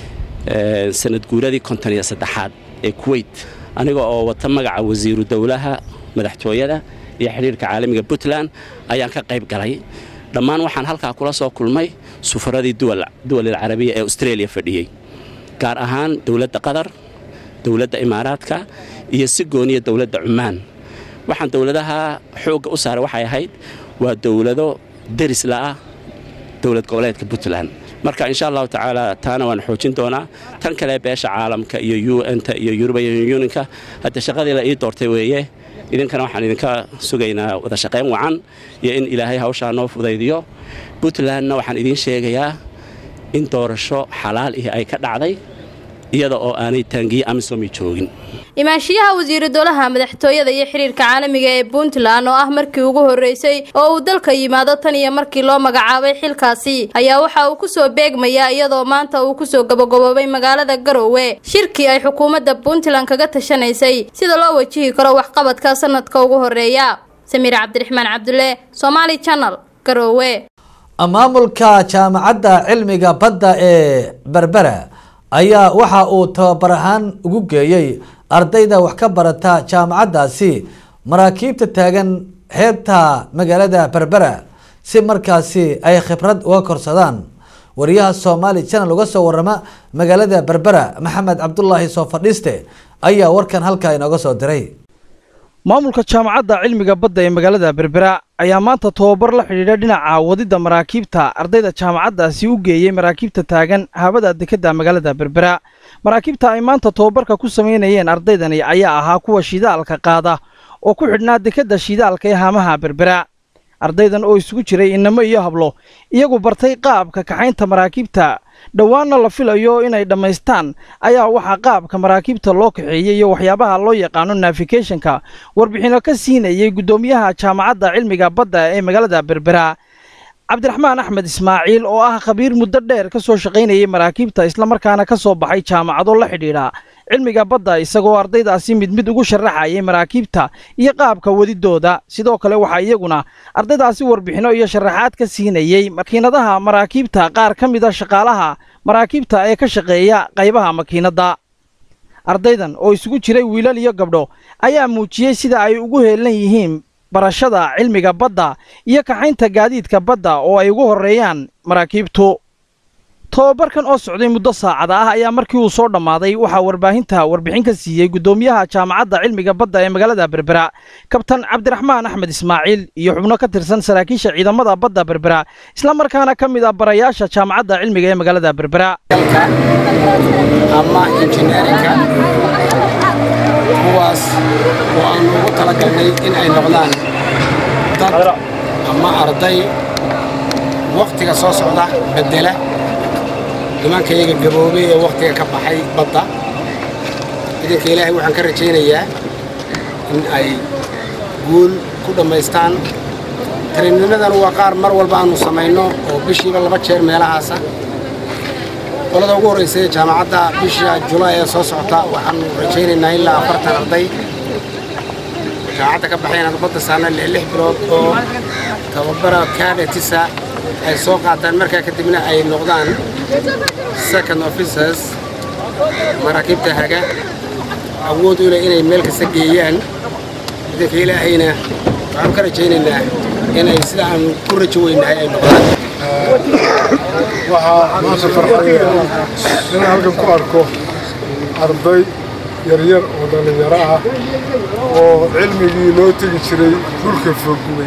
sanad guuradii konton iyo saddexaad ee kuwait aniga oo wata magaca wasiiru dowlaha madaxtooyada iyo xidhiirka caalamiga puntland ayaan ka qayb galay dhammaan waxaan halkaa kula soo kulmay sufaradii duwalil carabiya ee australia fadhiyey gaar ahaan dowladda qatar dowladda imaaraadka iyo si gooniya dowladda cumaan waxaan dowladaha xoogga u saaray waxay ahayd waa dowlado deris la'ah dowlad goboleedka puntland marka insha allahu tacaala taana waan xoojin doonaa tan kale beesha caalamka iyo un-ta iyo yurubian unionka hadda shaqadii la ii doortay weeye idinkana waxaan idinka sugaynaa wada shaqayn wacan iyo in ilaahay hawshaa noo fudaydiyo puntlandna waxaan idiin sheegayaa in doorasho xalaal ihi ay ka dhacday iyada oo aanay taangiye amisomi joogin imaanshiyaha wasiiru dowlaha madaxtooyada iyo xiriirka caalamiga ee puntland oo ah markii ugu horeysay oo uu dalka yimaado tan iyo markii loo magacaabay xilkaasi ayaa waxa uu kusoo beegmayaa iyadoo maanta uu kusoo gabagaboobay magaalada garowe shirkii ay xukuumadda puntland kaga tashanaysay sida loo wajihi karo waxqabadka sanadka ugu horeeya samiir cabdiraxmaan cabdulle somaali channel garowe maamulka jaamacadda cilmiga badda ee berbera ayaa waxa uu tababar ahaan ugu geeyey ardayda wax ka barata jaamacaddaasi maraakiibta taagan xeebta magaalada berbera si markaasi ay khibrad uga korsadaan wariyaha somaali channel uga soo warama magaalada berbera maxamed cabdulaahi soo fadhiiste ayaa warkan halkaa inooga soo diray maamulka jaamacadda cilmiga badda ee magaalada berbera ayaa maanta tobabar la xidhiidha dhinaca wadidda maraakiibta ardayda jaamacaddaasi u geeyey maraakiibta taagan habada dekedda magaalada berbera maraakiibta ay maanta tobabarka ku samaynayeen ardaydani ayaa ahaa kuwa shidaalka qaada oo ku xidhnaa dekedda shidaalka ee haamaha berbera ardaydan oo isugu jiray innamo iyo hablo iyagu bartay qaabka kaxaynta maraakiibta dhowaanna la filayo inay dhammaystaan ayaa waxaa qaabka maraakiibta loo kaxeeyey iyo waxyaabaha loo yaqaano nafigathonka warbixinno ka siinayey guddoomiyaha jaamacadda cilmiga badda ee magaalada berbera cabdiraxmaan axmed ismaaciil oo ah khabiir muddo dheer ka soo shaqaynayay maraakiibta islamarkaana ka soo baxay jaamacado la xidhiidha cilmiga badda isagoo ardaydaasi mid mid ugu sharaxayay maraakiibta iyo qaabka wadidooda sidoo kale waxaa iyaguna ardaydaasi warbixinno iyo sharaxaad ka siinayey makiinadaha maraakiibta qaar ka mida shaqaalaha maraakiibta ee ka shaqeeya qaybaha makiinadda ardaydan oo isugu jiray wiilal iyo gabdho ayaa muujiyey sida ay ugu heelan yihiin barashada cilmiga badda iyo kaxaynta gaadiidka badda oo ay ugu horreeyaan maraakiibtu tobabarkan oo socday muddo saacada ah ayaa markii uu soo dhammaaday waxaa warbaahinta warbixin ka siiyey guddoomiyaha jaamacadda cilmiga badda ee magaalada berbera kabtan cabdiraxmaan axmed ismaaciil iyo xubno ka tirsan saraakiisha ciidamada badda berbera islamarkaana ka mid ah barayaasha jaamacadda cilmiga ee magaalada berbera ama injineerinka kuwaas oo aan ugu talagalnay in ay noqdaan dad ama arday wakhtiga soo socda bedela nimankayaga gaboobay ee wakhtiga ka baxay badda idinka ilaahay waxaan ka rajaynayaa in ay guul ku dhammaystaan tariinimadan waa qaar mar walba aanu samayno oo bishiiba laba jeer meelahaasa qolada ugu horraysa ee jaamacadda bisha julaay ee soo socota waxaanu rajaynaynaa ilaa afartan arday jaamacadda ka baxay inaan badda saarna lix bilood oo tababara cadetisa ay soo qaataan markaa kadibna ay noqdaan second officers maraakiibta haga awood u leh inay meel kasta geeyaan idinka ilaahayna waxaanu ka rajaynaynaa inay sida aan ku rajo weynahay ay noqdaan waxaa maanta farxadaya inaan halkan ku arko arday yaryar oo dhallinyaro ah oo cilmigii loo tegi jiray dhulka fogwey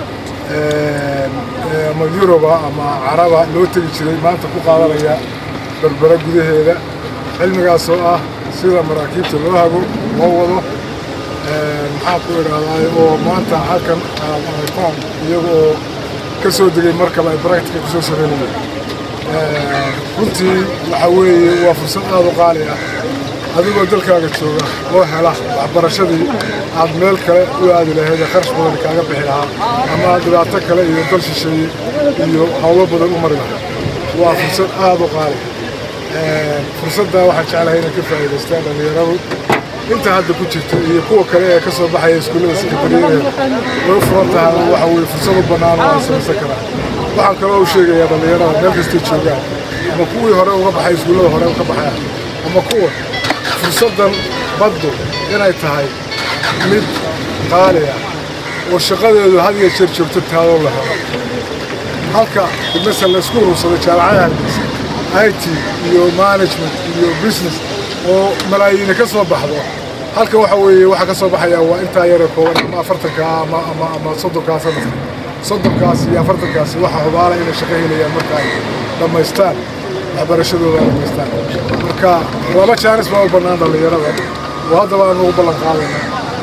ama yuruba ama caraba loo tegi jiray maanta ku qaadanaya berbera gudaheeda cilmigaas oo ah sida maraakiibta loo hago loo wado maxaan ku idhaahdaa oo maanta halkan aad aragtaan iyaga oo ka soo degay markaba ay baractica ku soo sameynayeen runtii waxa weeye waa fursad aad u qaali ah adigoo dalkaaga jooga oo hela waxbarashadii aad meel kale u aadi lahayd ee kharash badan kaaga bixi lahaa ama aad dhibaato kale iyo dal shisheeye iyo hawlo badan u mari lahaa waa fursad aad u qaali fursaddaa waxaan jeclahay inay ka faa'iidaystaan dhallinyaradu inta hadda ku jirta iyo kuwa kale ee ka soo baxaya iskuullada sekondariyada way u furan tahay waxa weeye fursad u bannaan oo aan samaysan karaa waxaan kaloo u sheegayaa dhallinyarada meel kastay joogaan ama kuwii hore uga baxay iskuullada hore uga baxaya ama kuwa fursaddan baddu inay tahay mid qaali ah oo shaqadeedu had iyo jeer joogto taadoo la helo halka masal laysku urursado jaamacadaha hargeysa i t iyo management iyo business oo malaayiina ka soo baxdo halka waxa weeye waxaa ka soo baxaya waa intaa yaree kooban ama afartanka ama ama ama soddonkaa sanadka soddonkaas iyo afartankaasi waxaa hubaala inay shaqo helayaan marka ay dhammaystaan waxbarashadooda ay dhammaystaan marka laba jaanis baa u bannaan dhallinyarada oo haddaba aanu ugu ballan qaadayna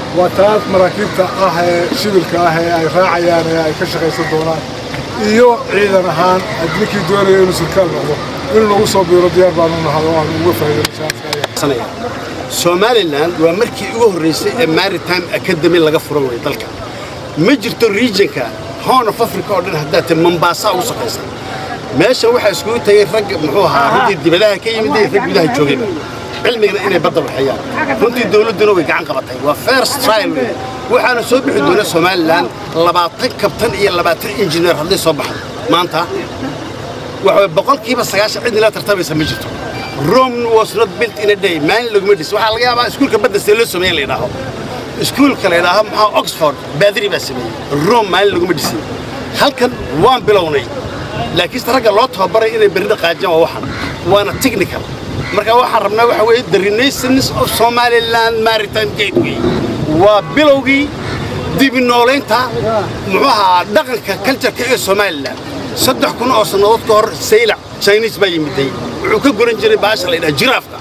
waa taas maraakiibta ah ee shibilka ah ee ay raacayaan ee ay ka shaqaysan doonaan iyo ciidan ahaan ninkii doonaya inuu sarkaal noqdo inuu nagu soo biiro diyaar baanu nahay oo aan uga faa'iidayno somalilan waa markii ugu horraysay ee maritime academy laga furo way dalka ma jirto regionka horn of africa oo dhan haddaad tahay mombasa ugu sokaysa meeshan waxaa iskugu tagay rag muxuu ahaa runtii dibadaha ka yimid iyo rag gudaha joogayba cilmigana inay badda waxeeyaan runtii dawladduna way gacan qabatay waa first trial wey waxaana soo bixi doona somalilan labaatan kabtan iyo labaatan injineer hadday soo baxdo maanta waxa boqolkiiba sagaashan cid nila tartamaysa ma jirto rome was not built in a day maalin laguma dhis waxaa laga yaabaa iskuulka badda see loo sameeya la yidhaaho iskuulka la yidhaaho maxaa oxford baadiri baa sameeyey rome maalin laguma dhisin halkan waan bilownay laakiinse ragga loo tababaray inay berri dhaqaajiyaan waa waxan waana technical marka waxaan rabnaa waxa weeye the renaissance of somaliland maritime gateway waa bilowgii dibi noolaynta muxuu ahaa dhaqanka cultureka ee somaliland saddex kun oo sannadood ka hor saylac chinese baa yimiday wuxuu ka goran jiray baasha la yidhaha jiraafka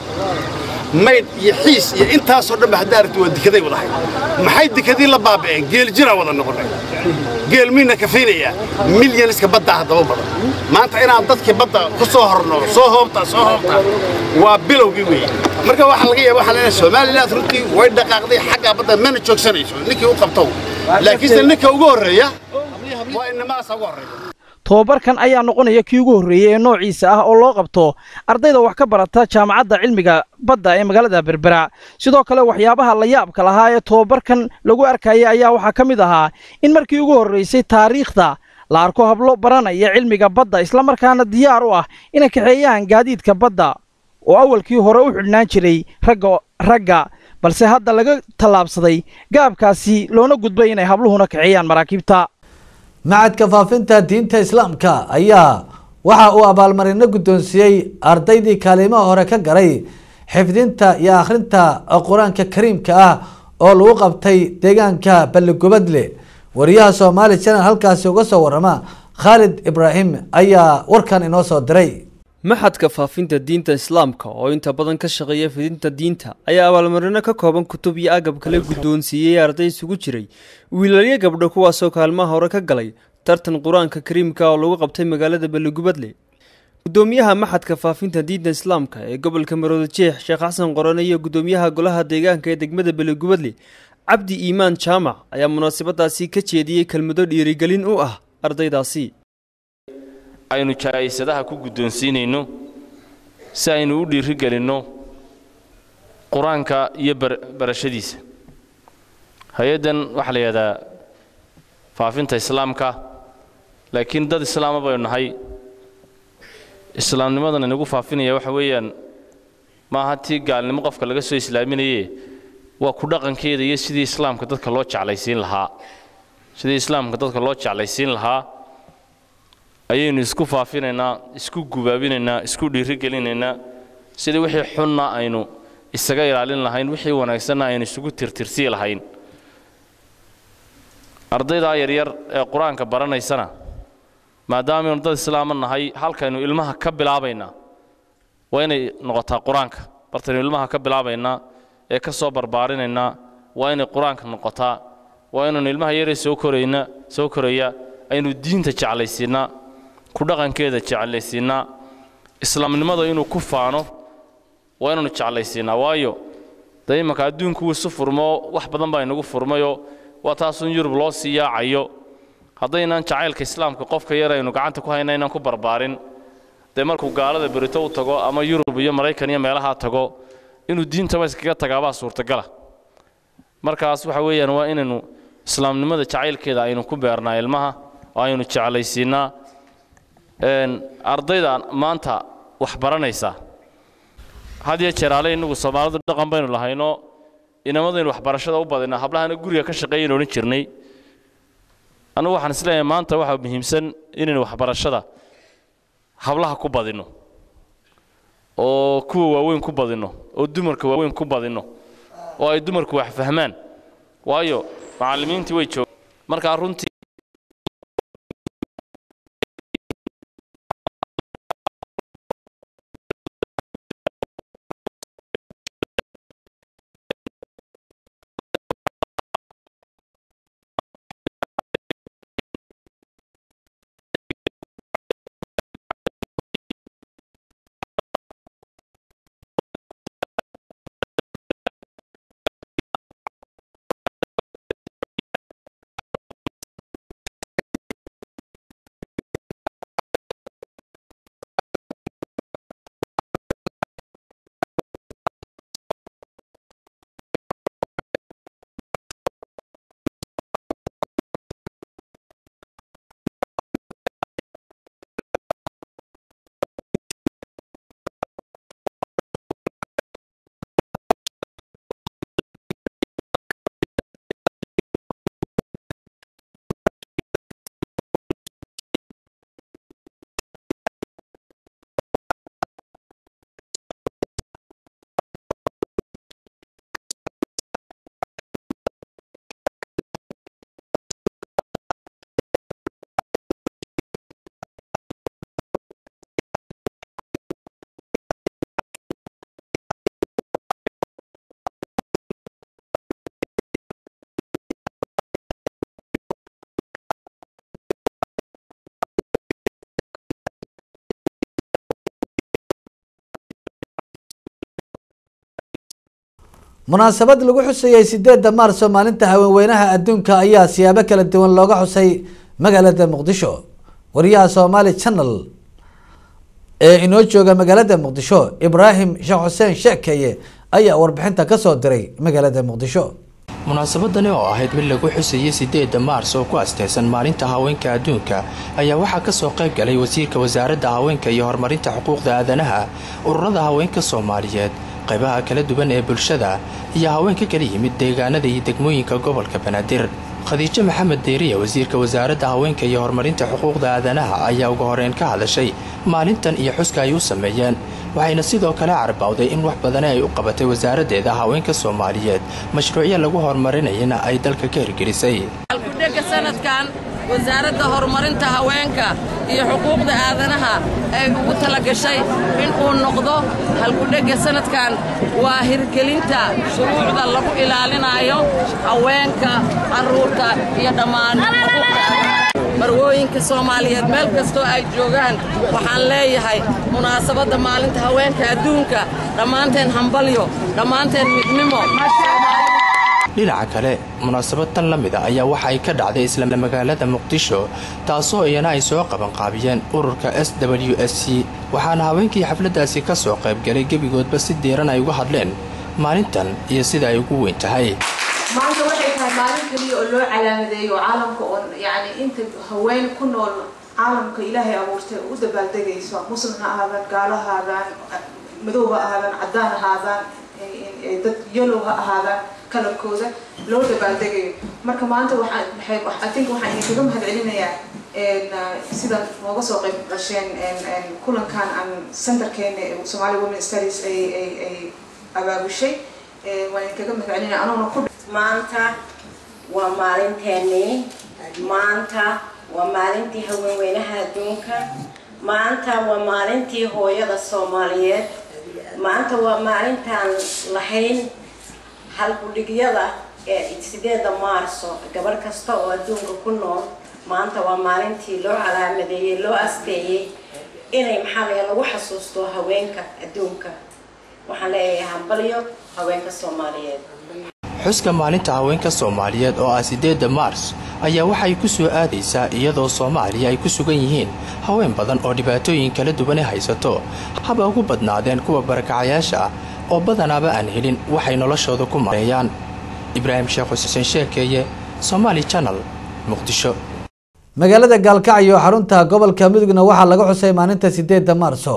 maydh iyo xiis iyo intaasoo dhanba haddaa aragti waa dikaday wadahay maxay dikadii la baaba'een geel jiraa wada noqonay geel miina kafaynayaa milyaniska baddaa haddaba badan maanta inaan dadkii badda ku soo horno soo hoobta soo hoobta waa bilowgii weeye marka waxaa laga yaaba waxaa leeyahay somaliland runtii way dhaqaaqday xaggaa badda mana joogsanayso ninkii u qabtow laakiinse ninka ugu horreeya waa inamaasa ugu horreeya tobabarkan ayaa noqonaya kii ugu horreeyey ee noociisa ah oo loo qabto ardayda wax ka barata jaamacadda cilmiga badda ee magaalada berbera sidoo kale waxyaabaha la yaabka lahaa ee tobabarkan lagu arkayay ayaa waxaa ka mid ahaa in markii ugu horraysay taariikhda la arko hablo baranaya cilmiga badda islamarkaana diyaar u ah inay kaxeeyaan gaadiidka badda oo awalkii hore u xidhnaan jiray ragga ragga balse hadda laga tallaabsaday gaabkaasi loona gudbay inay habluhuna kaxeeyaan maraakiibta macadka faafinta diinta islaamka ayaa waxa uu abaalmarino guddoonsiiyey ardaydii kaalimaha hore ka garay xifdinta iyo akhrinta qur-aanka kariimka ah oo lagu qabtay deegaanka balligubadle wariyaha soomaali channel halkaasi uga soo warama khaalid ibraahim ayaa warkan inoo soo diray maxadka faafinta diinta islaamka oo inta badan ka shaqeeya fidinta diinta ayaa abaalmarino ka kooban kutub iyo agab kale guddoonsiiyey arday isugu jiray wiilalyo gabdho kuwaasoo kaalmaha hore ka galay tartan qur-aanka kariimka oo lagu qabtay magaalada balligubadle gudoomiyaha maxadka faafinta diinta islaamka ee gobolka marooda jeex sheekh xasan qorane iyo gudoomiyaha golaha deegaanka ee degmada balligubadle cabdi iimaan jaamac ayaa munaasabadaasi ka jeediyey kelmado dhiirigelin u ah ardaydaasi aynu jaaisadaha ku guddoonsiinayno si aynu u dhiirigelinno qur-aanka iyo barashadiisa hay-addan waxaa la yidhahdaa faafinta islaamka laakiin dad islaama baynu nahay islaamnimadan inagu faafinaya waxa weeyaan maaha tii gaalnimo qofka laga soo islaaminaye waa ku dhaqankeeda iyo sidii islaamka dadka loo jeclaysiin lahaa sidii islaamka dadka loo jeclaysiin lahaa ayaynu isku faafinaynaa isku gubaabinaynaa isku dhiirigelinaynaa sidii wixii xunna aynu isaga ilaalin lahayn wixii wanaagsanna aynu isugu tirtirsii lahayn ardaydaa yaryar ee qur-aanka baranaysana maadaamaaynu dad islaama nahay halkaynu ilmaha ka bilaabaynaa waa inay noqotaa qur-aanka bartaynu ilmaha ka bilaabaynaa ee ka soo barbaarinaynaa waa inay qur-aanka noqotaa waa inaynu ilmaha yaree soo korayna soo koraya aynu diinta jeclaysiinaa ku dhaqankeeda jeclaysiinaa islaamnimada inuu ku faano waa inaynu jeclaysiinaa waayo dee imanka adduunku wuu isu furmo wax badan baa inagu furmayoo waa taasun yurub loo sii yaacayo haddaynaan jacaylka islaamka qofka yar aynu gacanta ku hayna inaan ku barbaarin dee markuu gaalada berito u tago ama yurub iyo maraykan iyo meelahaa tago inuu diintaba iskaga tagaabaa suurtagala markaas waxa weeyaan waa inaynu islaamnimada jacaylkeeda aynu ku beernaa ilmaha oo aynu jeclaysiinaa ardayda maanta wax baranaysa had iyo jeer ale innagu soomaalidu dhaqan baynu lahaynoo inamadaynu waxbarashada u badinaa hablahana guriga ka shaqeeyaynu odhan jirnay anugu waxaan isleeyahay maanta waxaa muhiimsan inaynu waxbarashada hablaha ku badinno oo kuwa waaweyn ku badinno oo dumarka waaweyn ku badinno oo ay dumarku wax fahmaan waayo macallimiintii way joogaan markaa runtii munaasabad lagu xusayey sideeda maarso maalinta haweenweynaha adduunka ayaa siyaabo kala duwan looga xusay magaalada muqdisho wariyaha somaali channel ee inoo jooga magaalada muqdisho ibraahim sheekh xuseen sheekeye ayaa warbixinta kasoo diray magaalada muqdisho munaasabadani oo ahayd mid lagu xusayey sideeda maars oo ku asteysan maalinta haweenka adduunka ayaa waxaa kasoo qayb galay wasiirka wasaaradda haweenka iyo horumarinta xuquuqda aadanaha ururada haweenka soomaaliyeed qaybaha kala duwan ee bulshada iyo haweenka kala yimid deegaanada iyo degmooyinka gobolka banaadir khadiijo maxamed deeriya wasiirka wasaaradda haweenka iyo horumarinta xuquuqda aadanaha ayaa ugu horeyn ka hadashay maalintan iyo xuska ay u sameeyeen waxayna sidoo kale carbawday in wax badani ay u qabatay wasaaraddeeda haweenka soomaaliyeed mashruucyo lagu horumarinayana ay dalka ka hirgelisay halkudhega sanadkan wasaaradda horumarinta haweenka iyo xuquuqda aadanaha ay ugu tala gashay in uu noqdo halkudhega sanadkan waa hirgelinta shuruucda lagu ilaalinayo haweenka carruurta iyo dhammaan marwooyinka soomaaliyeed meel kastoo ay joogaan waxaan leeyahay munaasabadda maalinta haweenka adduunka dhammaanteen hambalyo dhammaanteen midnimo dhinaca kale munaasabad tan la mida ayaa waxa ay ka dhacday isla magaalada muqdisho taasoo iyana ay soo qabanqaabiyeen ururka s w s c waxaana haweenkii xafladdaasi ka soo qaybgalay gebigoodba si diiran ay uga hadleen maalintan iyo sida ay ugu weyn tahay maanta waxay tahay maalin keliya oo loo calaamadeeyo oo caalamka oo yacni inta haween ku nool caalamka ilaahay abuurtay u dabaaldegayso muslim ha ahaadaan gaalo ha ahaadaan madow ha ahaadaan caddaan ha ahaadaan dad yellow ha ahaadaan kalarkooda loo dabaaldegayo marka maanta waxaan maxay I think waxaan idinkaga mahadcelinayaa sida nooga soo qayb gasheen kulankan aan centerkeena Somali Women Studies ay ay ay abaabushay waan idinkaga mahadcelinaya anoona ku maanta waa maalinteennii maanta waa maalintii haweenweynaha adduunka maanta waa maalintii hooyada soomaaliyeed maanta waa maalintaan lahayn halgudhigyada ee sideeda maarso gabadh kasta oo adduunka ku nool maanta waa maalintii loo calaamadeeyey loo asteeyey inay maxaa laga lagu xasuusto haweenka adduunka waxaan leeyahay hambalyo haweenka soomaaliyeed xuska maalinta haweenka soomaaliyeed oo ah sideeda maars ayaa waxay ku soo aadaysaa iyadoo soomaaliya ay ku sugan yihiin haween badan oo dhibaatooyin kala duwane haysato haba ugu badnaadeen kuwa barakacayaasha ah oo badanaaba aan helin waxay noloshooda ku mareeyaan ibraahim sheekh xuseen sheekeeye somaali janal muqdisho magaalada gaalkacyo xarunta gobolka mudugna waxaa laga xusay maalinta sideeda maarso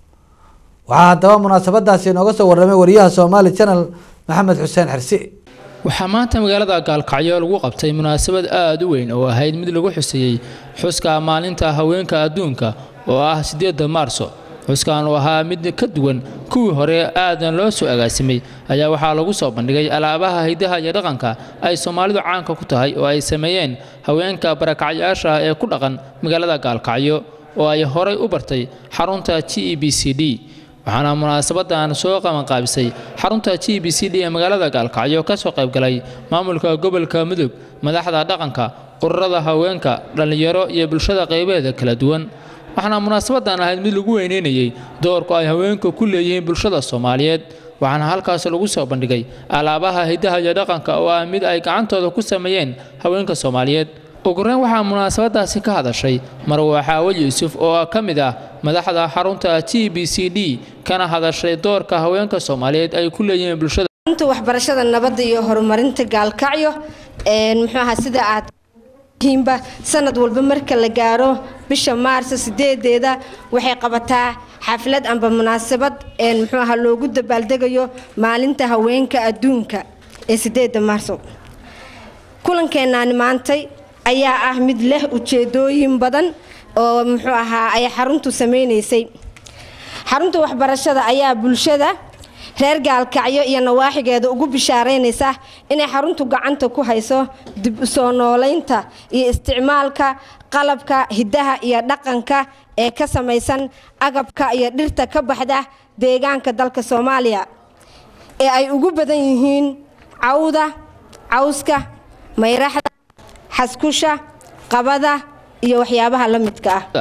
waxaa haddaba munaasabadaasi inooga soo warramay wariyaha somaali channel maxamed xuseen xirsi waxaa maanta magaalada gaalkacyo lagu qabtay munaasabad aada u weyn oo ahayd mid lagu xuseeyey xuska maalinta haweenka adduunka oo ah sideeda maarso xuskan oo ahaa mid ka duwan kuwii hore aadan loo soo agaasimay ayaa waxaa lagu soo bandhigay alaabaha hidaha iyo dhaqanka ay soomaalidu caanka ku tahay oo ay sameeyeen haweenka barakacyaasha ah ee ku dhaqan magaalada gaalkacyo oo ay horay u bartay xarunta g e b c d waxaana munaasabadan soo qabanqaabisay xarunta g b c d ee magaalada gaalkacyo ka soo qaybgalay maamulka gobolka mudug madaxda dhaqanka ururada haweenka dhallinyaro iyo bulshada qaybeeda kala duwan waxaana munaasabadan ahayd mid lagu weyneynayey doorku ay haweenku ku leeyihiin bulshada soomaaliyeed waxaana halkaas lagu soo bandhigay alaabaha hidaha iyo dhaqanka oo ah mid ay gacantooda ku sameeyeen haweenka soomaaliyeed ugureyn waxaa munaasabadaasi ka hadashay marwa xaawal yuusuf oo ka mid ah madaxda xarunta g b c d kana hadashay doorka haweenka soomaaliyeed ay ku leeyihiin bulshada inta waxbarashada nabadda iyo horumarinta gaalkacyo muxuu ahaa sida aad hiimba sanad walba marka la gaaro bisha maarso sideedeeda waxay qabataa xaflad amba munaasabad muxuu ahaa loogu dabaaldegayo maalinta haweenka adduunka ee sideeda maarso kulankeenaani maantay ayaa ah mid leh ujeedooyin badan oo muxuu ahaa ay xaruntu sameynaysay xarunta waxbarashada ayaa bulshada reer gaalkacyo iyo nawaaxigeeda ugu bishaaraynaysa inay xaruntu gacanta ku hayso dib u soo noolaynta iyo isticmaalka qalabka hidaha iyo dhaqanka ee ka samaysan agabka iyo dhirta ka baxda deegaanka dalka soomaaliya ee ay ugu badan yihiin cawda cawska mayraxda xaskusha qabada iyo waxyaabaha la midka ah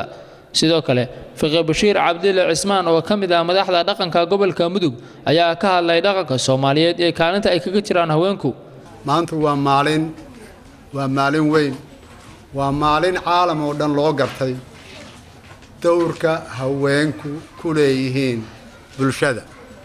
sidoo kale fiqi bashiir cabdille cismaan oo ka mid ah madaxda dhaqanka gobolka mudug ayaa ka hadlay dhaqanka soomaaliyeed ee kaalinta ay kaga jiraan haweenku maanta waa maalin waa maalin weyn waa maalin caalam oo dhan loo gartay dowrka haweenku ku leeyihiin bulshada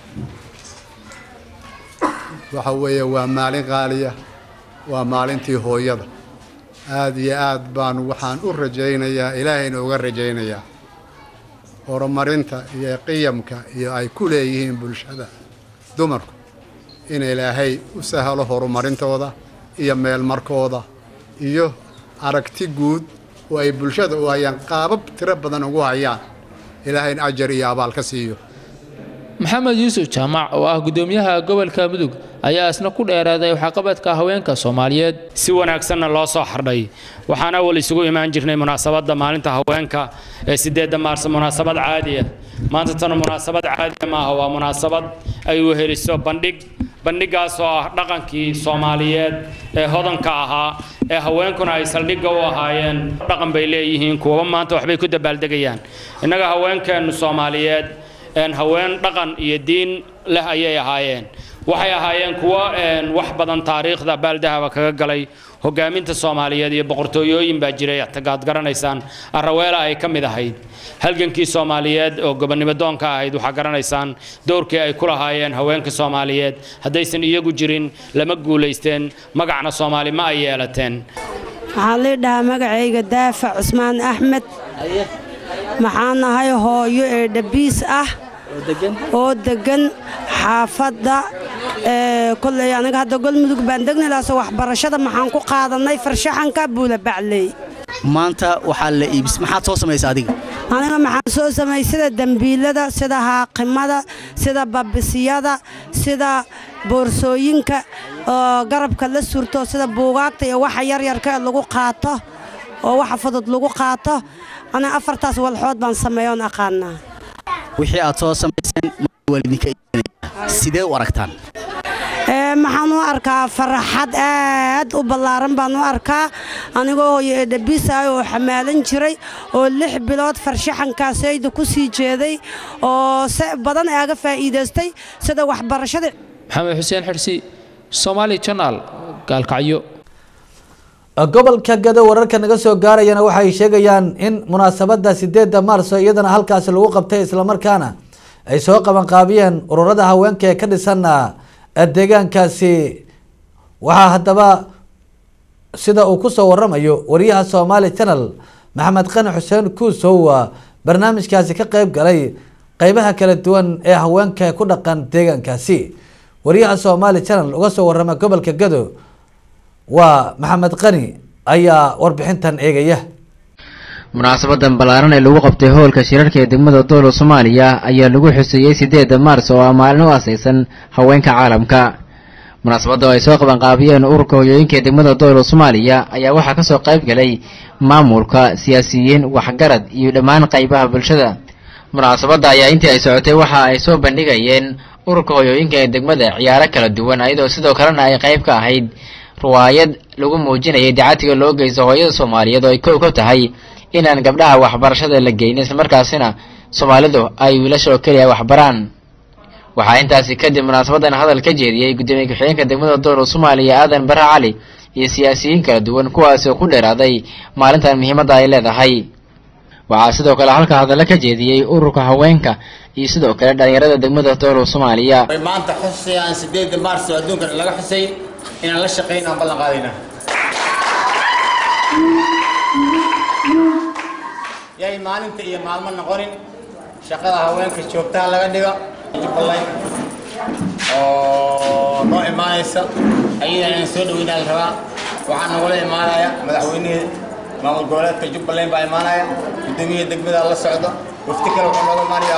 waxa weeye waa maalin qaaliya waa maalintii hooyada aada iyo aad baanu waxaan u rajaynayaa ilaahayna uga rajaynayaa horumarinta iyo qiyamka iyo ay ku leeyihiin bulshada dumarku in ilaahay u sahalo horumarintooda iyo meelmarkooda iyo aragti guud oo ay bulshada u hayaan qaabab tiro badan ugu hayaan ilaahayna ajar iyo abaal ka siiyo maxamed yuusuf jaamac oo ah gudoomiyaha gobolka mudug ayaa isna ku dheeraaday waxqabadka haweenka soomaaliyeed si wanaagsanna loo soo xardhay waxaan awal isugu imaan jirnay munaasabadda maalinta haweenka ee sideedda maarso munaasabad caadi ah maanta tana munaasabad caadiya maaha waa munaasabad ay weheliso bandhig bandhigaas oo ah dhaqankii soomaaliyeed ee hodanka ahaa ee haweenkuna ay saldhigga u ahaayeen dhaqan bay leeyihiin kuwaba maanta waxbay ku dabaaldegayaan innaga haweenkeennu soomaaliyeed haween dhaqan iyo diin leh ayay ahaayeen waxay ahaayeen kuwo wax badan taariikhda baaldahaba kaga galay hogaaminta soomaaliyeed iyo boqortooyooyin baa jiray tagaad garanaysaan araweela ay ka mid ahayd halgankii soomaaliyeed oo gobonnimo doonka ahayd waxaa garanaysaan dowrkii ay ku lahaayeen haweenka soomaaliyeed haddaysan iyagu jirin lama guulaysteen magacna soomaali ma ay yeelateen waxaan lii dhahaa magacayga daafac cusmaan axmed maxaan nahay hooyo ee dhabiis ah oo deggan xaafadda koley aniga hadda golmudug baan degnilaas waxbarashada maxaan ku qaadannay farshaxanka buula bacley maanta waxaa la iibis maxaad soo samaysa adiga aniga maxaan soo samay sida dembiilada sida haaqimada sida babisiyada sida boorsooyinka oo garabka la surto sida buugaagta iyo waxa yaryarka ee lagu qaato oo waxa fudud lagu qaato aniga afartaas walxood baan sameeyoon aqaanaa wixii aad soo samayseen waalidinka sidee u aragtaan maxaan u arkaa faraxad aad u ballaaran baan u arkaa anigoo hooyo ee dhabiisaay oo xamaalan jiray oo lix bilood farshaxankaasayda ku sii jeeday oo se badan aaga faa'iidaystay sida waxbarashada maxamed xuseen xirsi somaali janaal gaalkacyo gobolka gado wararka naga soo gaarayana waxay sheegayaan in munaasabada sideeda maarso iyadana halkaasi lagu qabtay islamarkaana ay soo qabanqaabiyeen ururada haweenka ee ka dhisan deegaankaasi waxaa haddaba sida uu kusoo waramayo wariyaha somaali channel maxamed qani xuseen kuusow barnaamijkaasi ka qeyb galay qeybaha kala duwan ee haweenka ku dhaqan deegaankaasi wariyaha somaali channel uga soo warama gobolka gado waa maxamed qani ayaa warbixintan eegaya munaasabadan ballaaran ee lagu qabtay howlka shirarka ee degmada doolo soomaaliya ayaa lagu xuseeyey sideeda maars oo ah maalin u asaysan haweenka caalamka munaasabadda oo ay soo qabanqaabiyeen ururka hoyooyinka ee degmada doolo soomaaliya ayaa waxaa kasoo qayb galay maamulka siyaasiyiin waxgarad iyo dhammaan qaybaha bulshada munaasabadda ayaa intii ay socotay waxa ay soo bandhigayeen ururka hoyooyinka ee degmada ciyaaro kala duwan iyadoo sidoo kalena ay qayb ka ahayd riwaayad lagu muujinayay dacatiga loo geysto hooyada soomaaliyeed oo ay kow ka tahay inaan gabdhaha waxbarashada la geynin islamarkaasina soomaalidu ay wiilasha oo keliya waxbaraan waxaa intaasi kadib munaasabadan hadal ka jeediyey gudoomiye ku-xigeenka degmada doolo soomaaliya aadan bare cali iyo siyaasiyiin kala duwan kuwaasi oo ku dheeraaday maalintan muhiimadda ay leedahay waxaa sidoo kale halka hadalla ka jeediyey ururka haweenka iyo sidoo kale dhalinyarada degmada doolo soomaaliya maanta xusay aan sideeda maars oo adduunkan laga xusay inaan la shaqayn aan ballan qaadayna yay maalinta iyo maalmo noqonin shaqada haweenka joogtaha laga dhigo jubbaland oo noo imaanaysa ayada inaan soo dhaweynaa la rabaa waxaa nagula imaanaya madaxweynihii maamul goboleedka jubbaland baa imaanaya guddoomiyaha degmada la socdo wafti kale wuxuu nooga imaanayaa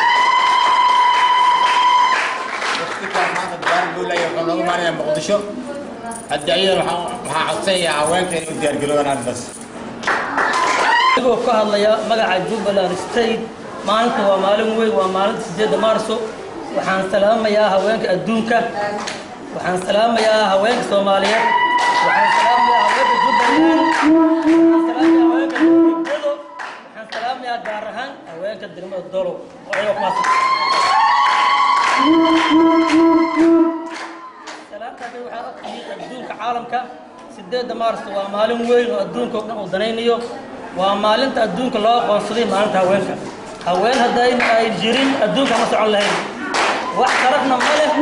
wafti kale maanta dubaar buulaya wuxuu nooga imaanayaa muqdisho hadda ayadan waxaan codsanayaa haweenka inay u diyaargaroobaan arrintaas anigoo ka hadlaya magaca jubbaland state maalinta waa maalin weyn waa maalinta sideedda maarso waxaan salaamayaa haweenka adduunka waxaan salaamayaa haweenka soomaaliyeed waxaan salaamayaa haweenka jubbaland waxaan salaamayaa haweenka degmado waxaan salaamayaa salaamayaa gaar ahaan haweenka degmada dolow oo ayaga kumaadsan salaamta hadda waxaa ogtihiin adduunka caalamka sideedda maarsta waa maalin weyn oo adduunka oo dhan uu danaynayo waa maalinta adduunka loo aqoonsaday maalinta haweenka haween hadday ay jirin adduunka ma socon lahayn wax sharafna ma leh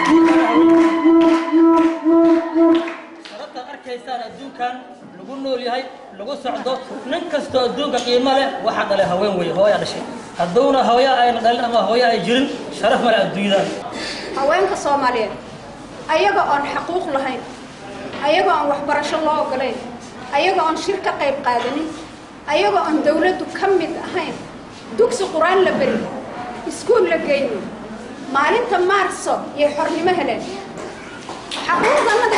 sharaftaad arkaysaan adduunkan lagu nool yahay lagu socdo nin kastoo adduunka qiimo leh waxaa dhalay haween weeye hooyaa dhashay hadduuna hooya ayna dhalin ama hooya ay jirin sharaf ma leh adduunyadan haweenka soomaaliyeed ayaga oon xaquuq lahayn ayaga oon waxbarasho loo ogolayn ayaga oon shir ka qayb qaadanin ayaga oon dawladdu ka mid ahayn dugsi qur-aan la beri iskuul la geynin maalinta maarso yay xornimo heleen xaquuqdanada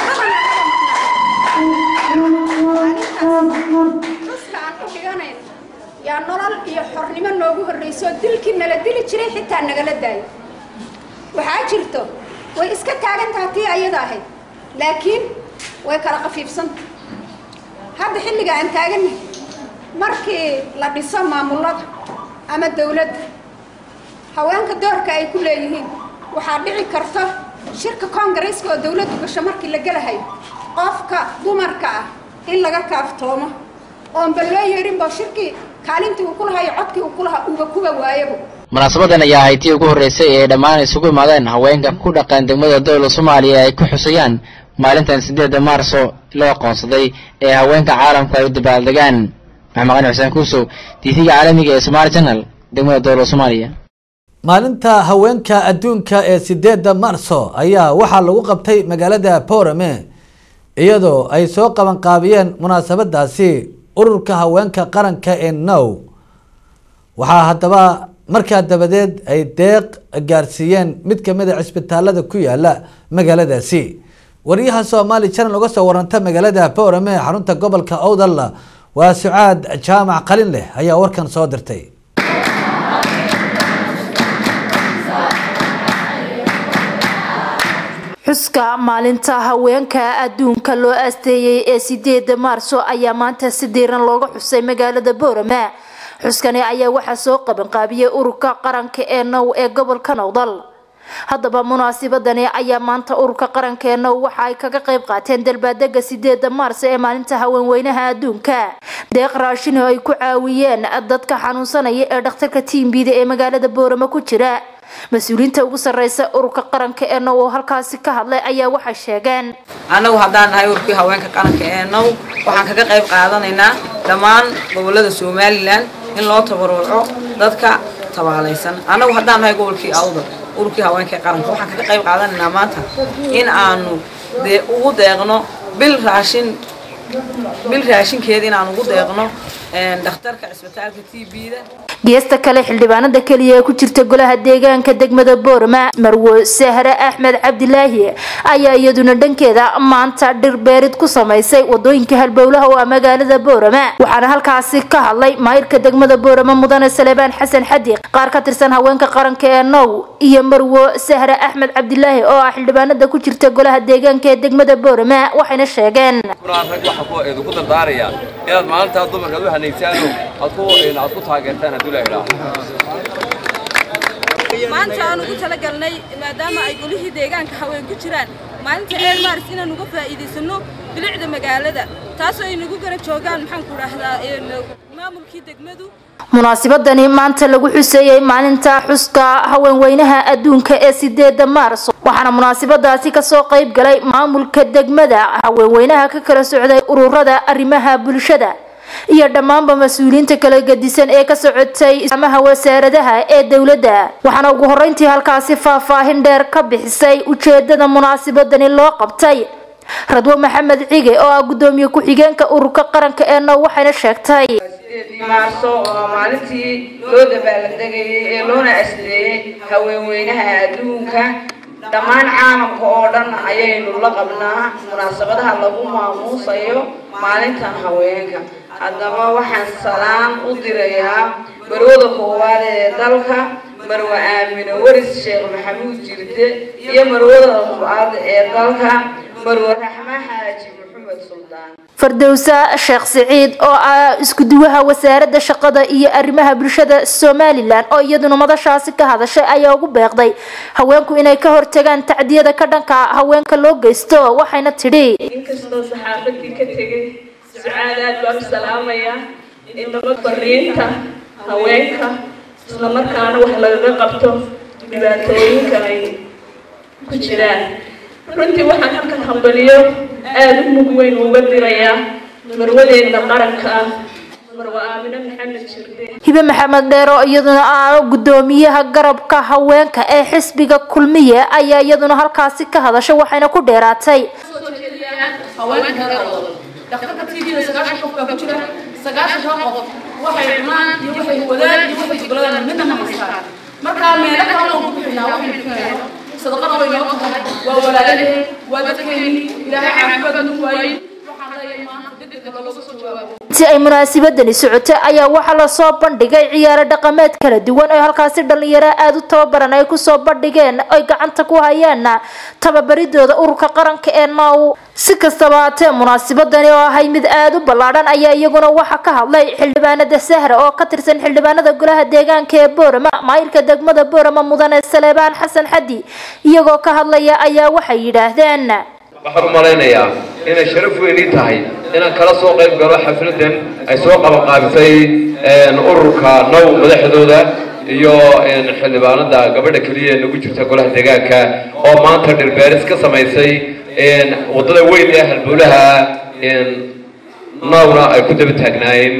kabanaalintaasuska aan u dhiganayn yaa nolol iyo xornimo noogu horrayso dilkii nala dili jiray xitaa nagala daayo waxaa jirto way iska taagan tahay tii ayada ahayd laakiin way kala qafiifsanta hadda xilliga aan taagannahay markii la dhiso maamullada ama dawladda haweenka doorka ay ku leeyihiin waxaa dhici karta shirka koongareeska oo dawladdu gasho markii la gelahayo qofka dumarka ah in laga kaaftoomo oonba loo yeedhinba shirkii kaalintii uu ku lahayo codkii uu ku lahaa uuba kuba waayaba munaasabadan ayaa ahayd tii ugu horreysay ee dhammaan isugu imaadeen haweenka ku dhaqan degmada dowla soomaaliya ay ku xusayaan maalintan siddeedda maarso loo aqoonsaday ee haweenka caalamku ay u dabaaldegaan maxamed qani xuseen kuusow tiifiga caalamiga ee somaali channel degmada dowla soomaaliya maalinta haweenka adduunka ee sideedda marso ayaa waxaa lagu qabtay magaalada borame iyadoo ay soo qabanqaabiyeen munaasabadaasi ururka haweenka qaranka ee now waxaa haddaba markaa dabadeed ay deeq gaarsiiyeen mid kamid a cisbitaalada ku yaala magaaladaasi wariyaha soomaali channel uga soo waranta magaalada borame ee xarunta gobolka owdal waa sucaad jaamac qalin leh ayaa warkan soo dirtay xuska maalinta haweenka adduunka loo aasteeyey ee sideeda maarso ayaa maanta si diiran looga xusay magaalada boorama xuskani ayaa waxaa soo qabanqaabiyey ururka qaranka ee now ee gobolka nowdal haddaba munaasibadani ayaa maanta ururka qaranka ee now waxa ay kaga qayb qaateen dalbaadega sideeda maarso ee maalinta haweenweynaha adduunka deeq raashin oo ay ku caawiyeen dadka xanuunsanaya ee dhakhtarka tiimbida ee magaalada boorama ku jira mas-uuliyiinta ugu sarreysa ururka qaranka ee now oo halkaasi ka hadlay ayaa waxay sheegeen annagu haddaan nahay ururkii haweenka qaranka ee now waxaan kaga qayb qaadanaynaa dhammaan gobolada somalilan in loo tabaruco dadka tabaalaysan annagu haddaan nahay gobolkii awdal ururkii haweenka ee qaranka waxaan kaga qayb qaadanaynaa maanta in aanu dee ugu deeqno bil raashin bil raashinkeeda in aan ugu deeqno dhakhtarka cisbitaalka t b-da geesta kale xildhibaanada keliya ee ku jirta golaha deegaanka degmada boorama marwo sahre axmed cabdilaahi ayaa iyaduna dhankeeda maanta dhir beerid ku samaysay wadooyinka halbowlaha oo ah magaalada boorama waxaana halkaasi ka hadlay maayirka degmada boorama mudane salebaan xasan xadiq qaar ka tirsan haweenka qaranka ee now iyo marwo sahre axmed cabdilaahi oo ah xildhibaanada ku jirta golaha deegaanka ee degmada boorama waxayna sheegeen ku dardaaraya inaad maalintaa dumarka u hanaysaano aad ku aad ku taageertaan hadduu la idhaaho maanta aan ugu talagalnay maadaama ay golihii deegaanka haween ku jiraan maalinta eer maaris inaan uga faa'iidaysano bilicda magaalada taasoo ay nagu gara joogaan maxaan ku dhahdaa maamulkii degmadu munaasibadani maanta lagu xuseeyey maalinta xuska haweenweynaha adduunka ee sideeda maarso waxaana munaasibadaasi kasoo qayb galay maamulka degmada haweenweynaha ka kala socday ururada arrimaha bulshada iyo dhammaanba mas-uuliyiinta kala gedisan ee ka socotay amaha wasaaradaha ee dowladda waxaana ugu horreyntii halkaasi faahfaahin dheer ka bixisay ujeedada munaasibadani loo qabtay radwo maxamed cige oo ah gudoomiye ku-xigeenka ururka qaranka ee now waxayna sheegtay maarso oo maalintii loo dabaaldegayay ee loona asleeyey haweenweynaha adduunka dhammaan caalamka oo dhan ayaynu la qabnaa munaasabadaha lagu maamuusayo maalintan haweenka haddaba waxaan salaan u dirayaa marwada koowaad ee dalka marwe aamine waris sheekh maxamuud jirde iyo marwada labaad ee dalka marwe raxma xaaji maxamed maxamed suldaan fardowsa sheekh siciid oo ah isku-duwaha wasaaradda shaqada iyo arrimaha bulshada somalilan oo iyaduna madashaasi ka hadashay ayaa ugu beeqday haweenku inay ka hortagaan tacdiyada ka dhanka haweenka loo geysto waxayna tidhi inkastoo saxaafadii ka tegay sucaad aad baan u salaamayaa inaba fariinta haweenka islamarkaana wax lagaga qabto dhibaatooyinka ay ku jiraan runtii waxaan halkan hambaliyo aada u mug weyn uga dirayaa marwadeena qaranka ah marwa aamine maxamed jirde hibe maxamed dheero iyaduna ah gudoomiyaha garabka haweenka ee xisbiga kulmiye ayaa iyaduna halkaasi ka hadashay waxayna ku dheeraatay haweenka reer odan dhakhtarka tvda sagaashan qof baa ku jira sagaashan qof waxay cunaan iyo waxay wadaan iyo waxay juguladaan midna ma haystaan markaa meelo kale oo ku bixinaa waxay bixinayaan sadaqada way noo tahay waa walaalaheen waa dadkeeni ilaahay caafimaad nagu waayey waxaan leeyahay maanta degdega looga soo jawaabo intii ay munaasabadani socotay ayaa waxaa lasoo bandhigay ciyaaro dhaqameed kala duwan oo halkaasi dhalinyaro aada u tababaran ay kusoo bandhigeen ay gacanta ku hayaan tababaridooda ururka qaranka ee now si kastaba haatee munaasabadani oo ahay mid aada u ballaadhan ayaa iyaguna waxaa ka hadlay xildhibaanada sahra oo ka tirsan xildhibaanada golaha deegaanka ee boorama maayirka degmada boorama mudane saleebaan xasan xadi iyagoo ka hadlaya ayaa waxay yidhaahdeen waxaan u malaynayaa inay sharaf weynii tahay inaan kala soo qayb galo xafladan ay soo qabanqaabisay ururka now madaxdooda iyo xildhibaanada gabadha keliya ee nagu jirta golaha deegaanka oo maanta dhirbeeris ka samaysay waddada weyn ee halbowlaha nowna ay ku daba taagnaayeen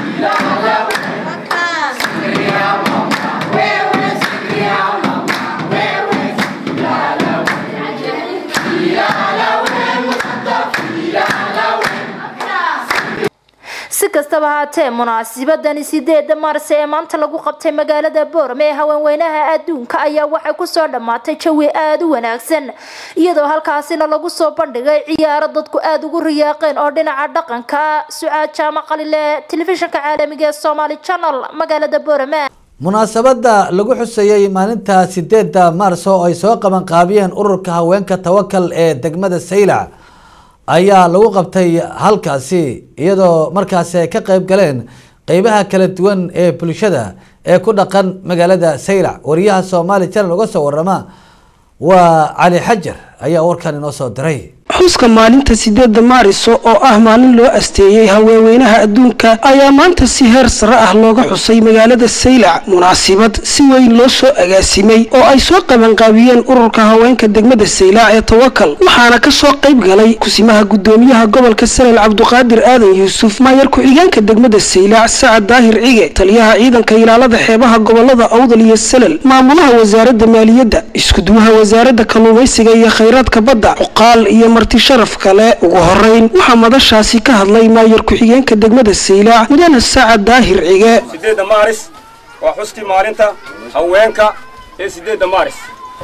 si kastaba haatee munaasabadani sideeda maars ee maanta lagu qabtay magaalada boorame ee haweenweynaha adduunka ayaa waxay kusoo dhammaatay jawi aada u wanaagsan iyadoo halkaasina lagu soo bandhigay ciyaaro dadku aada ugu riyaaqeen oo dhinaca dhaqanka sucaad jaamac qalile telefishinka caalamiga ee somaali channel magaalada boorame munaasabada lagu xusayey maalinta sideeda maars oo ay soo qabanqaabiyeen ururka haweenka tawakal ee degmada saylac ayaa lagu qabtay halkaasi iyadoo markaasi ay ka qayb galeen qeybaha kala duwan ee bulshada ee ku dhaqan magaalada saylac wariyaha soomaali channel uga soo warama waa cali xajar ayaa warkan inoo soo diray xuska maalinta sideeda maariso oo ah maalin loo asteeyey haweenweynaha adduunka ayaa maanta si heer sare ah looga xusay magaalada saylac munaasibad si weyn loo soo agaasimay oo ay soo qabanqaabiyeen ururka haweenka degmada saylac ee tawakal waxaana kasoo qayb galay kusimaha gudoomiyaha gobolka salel cabduqaadir aadan yuusuf maayar ku-xigeenka degmada saylac sacad daahir cige taliyaha ciidanka ilaalada xeebaha gobolada awdal iyo salel maamulaha wasaarada maaliyadda iskuduwaha wasaarada kalluumaysiga iyo khayraadka badda cuqaal iyo marti sharaf kale ugu horeyn waxaa madashaasi ka hadlay maayar ku-xigeenka degmada saylac mudane sacad daahir cige sideedda maaris waa xuskii maalinta haweenka ee sideedda maaris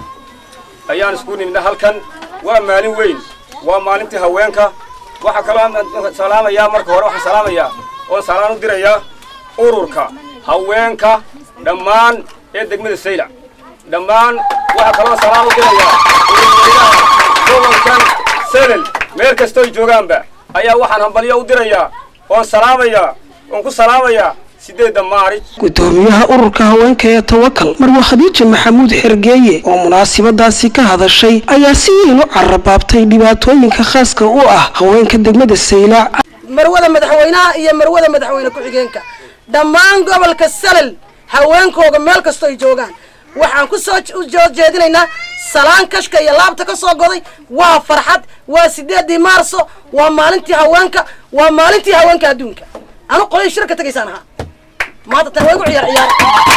ayaan isku nimidna halkan waa maalin weyn waa maalintii haweenka waxaa kaloo salaamayaa marka hore waxaan salaamayaa oo salaan u dirayaa ururka haweenka dhammaan ee degmada saylac dhammaan waxaa kaloo salaan u dirayaa ururweynaha gobolkan selel meel kastooy joogaanba ayaa waxaan hambalyo u dirayaa oon salaamayaa oon ku salaamayaa sideedda maarij gudoomiyaha ururka haweenka ee tawakal marwe khadiija maxamuud xergeeye oo munaasabadaasi ka hadashay ayaa si weyn u carabaabtay dhibaatooyinka khaaska u ah haweenka degmada saylac marwada madaxweynaha iyo marwada madaxweyne ku-xigeenka dhammaan gobolka salel haweenkooga meel kastoo ay joogaan waxaan ku soo jeedinaynaa salaan kashka iyo laabta ka soo goday waa farxad waa sideedii maarso waa maalintii haweenka waa maalintii haweenka adduunka anu qolay shirka tegaysaan ahaa maanta tan way gu ciyaar ciyaar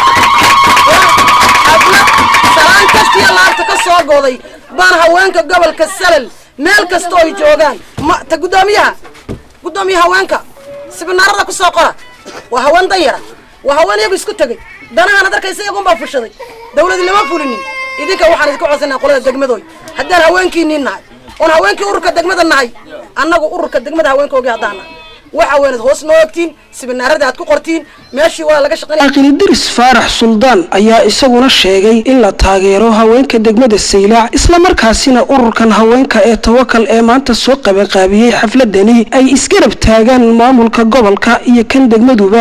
adna salaan kashka iyo laabta ka soo goday baan haweenka gobolka salel meel kastoo ay joogaan ma ta guddoomiyaha guddoomiyaha haweenka sibinaarada ku soo qora waa haween danyara waa haween iyagu isku tegay danahaana darkaysa iyagunbaa fushaday dawladi lama fulinin idinka waxaan idinka codsanaa qolada degmadooy haddaan haweenkiinii nahay oon haweenkii ururka degmada nahay annagu ururka degmada haweenkoogii haddaan nahay waxa weynaad hoos noo ogtiin sibinaarada aad ku qortiin meeshii waa laga shaqaynaya aqilidiris faarax suldaan ayaa isaguna sheegay in la taageero haweenka degmada saylac islamarkaasina ururkan haweenka ee tawakal ee maanta soo qabanqaabiyey xafladani ay isgarab taagaan maamulka gobolka iyo kan degmaduba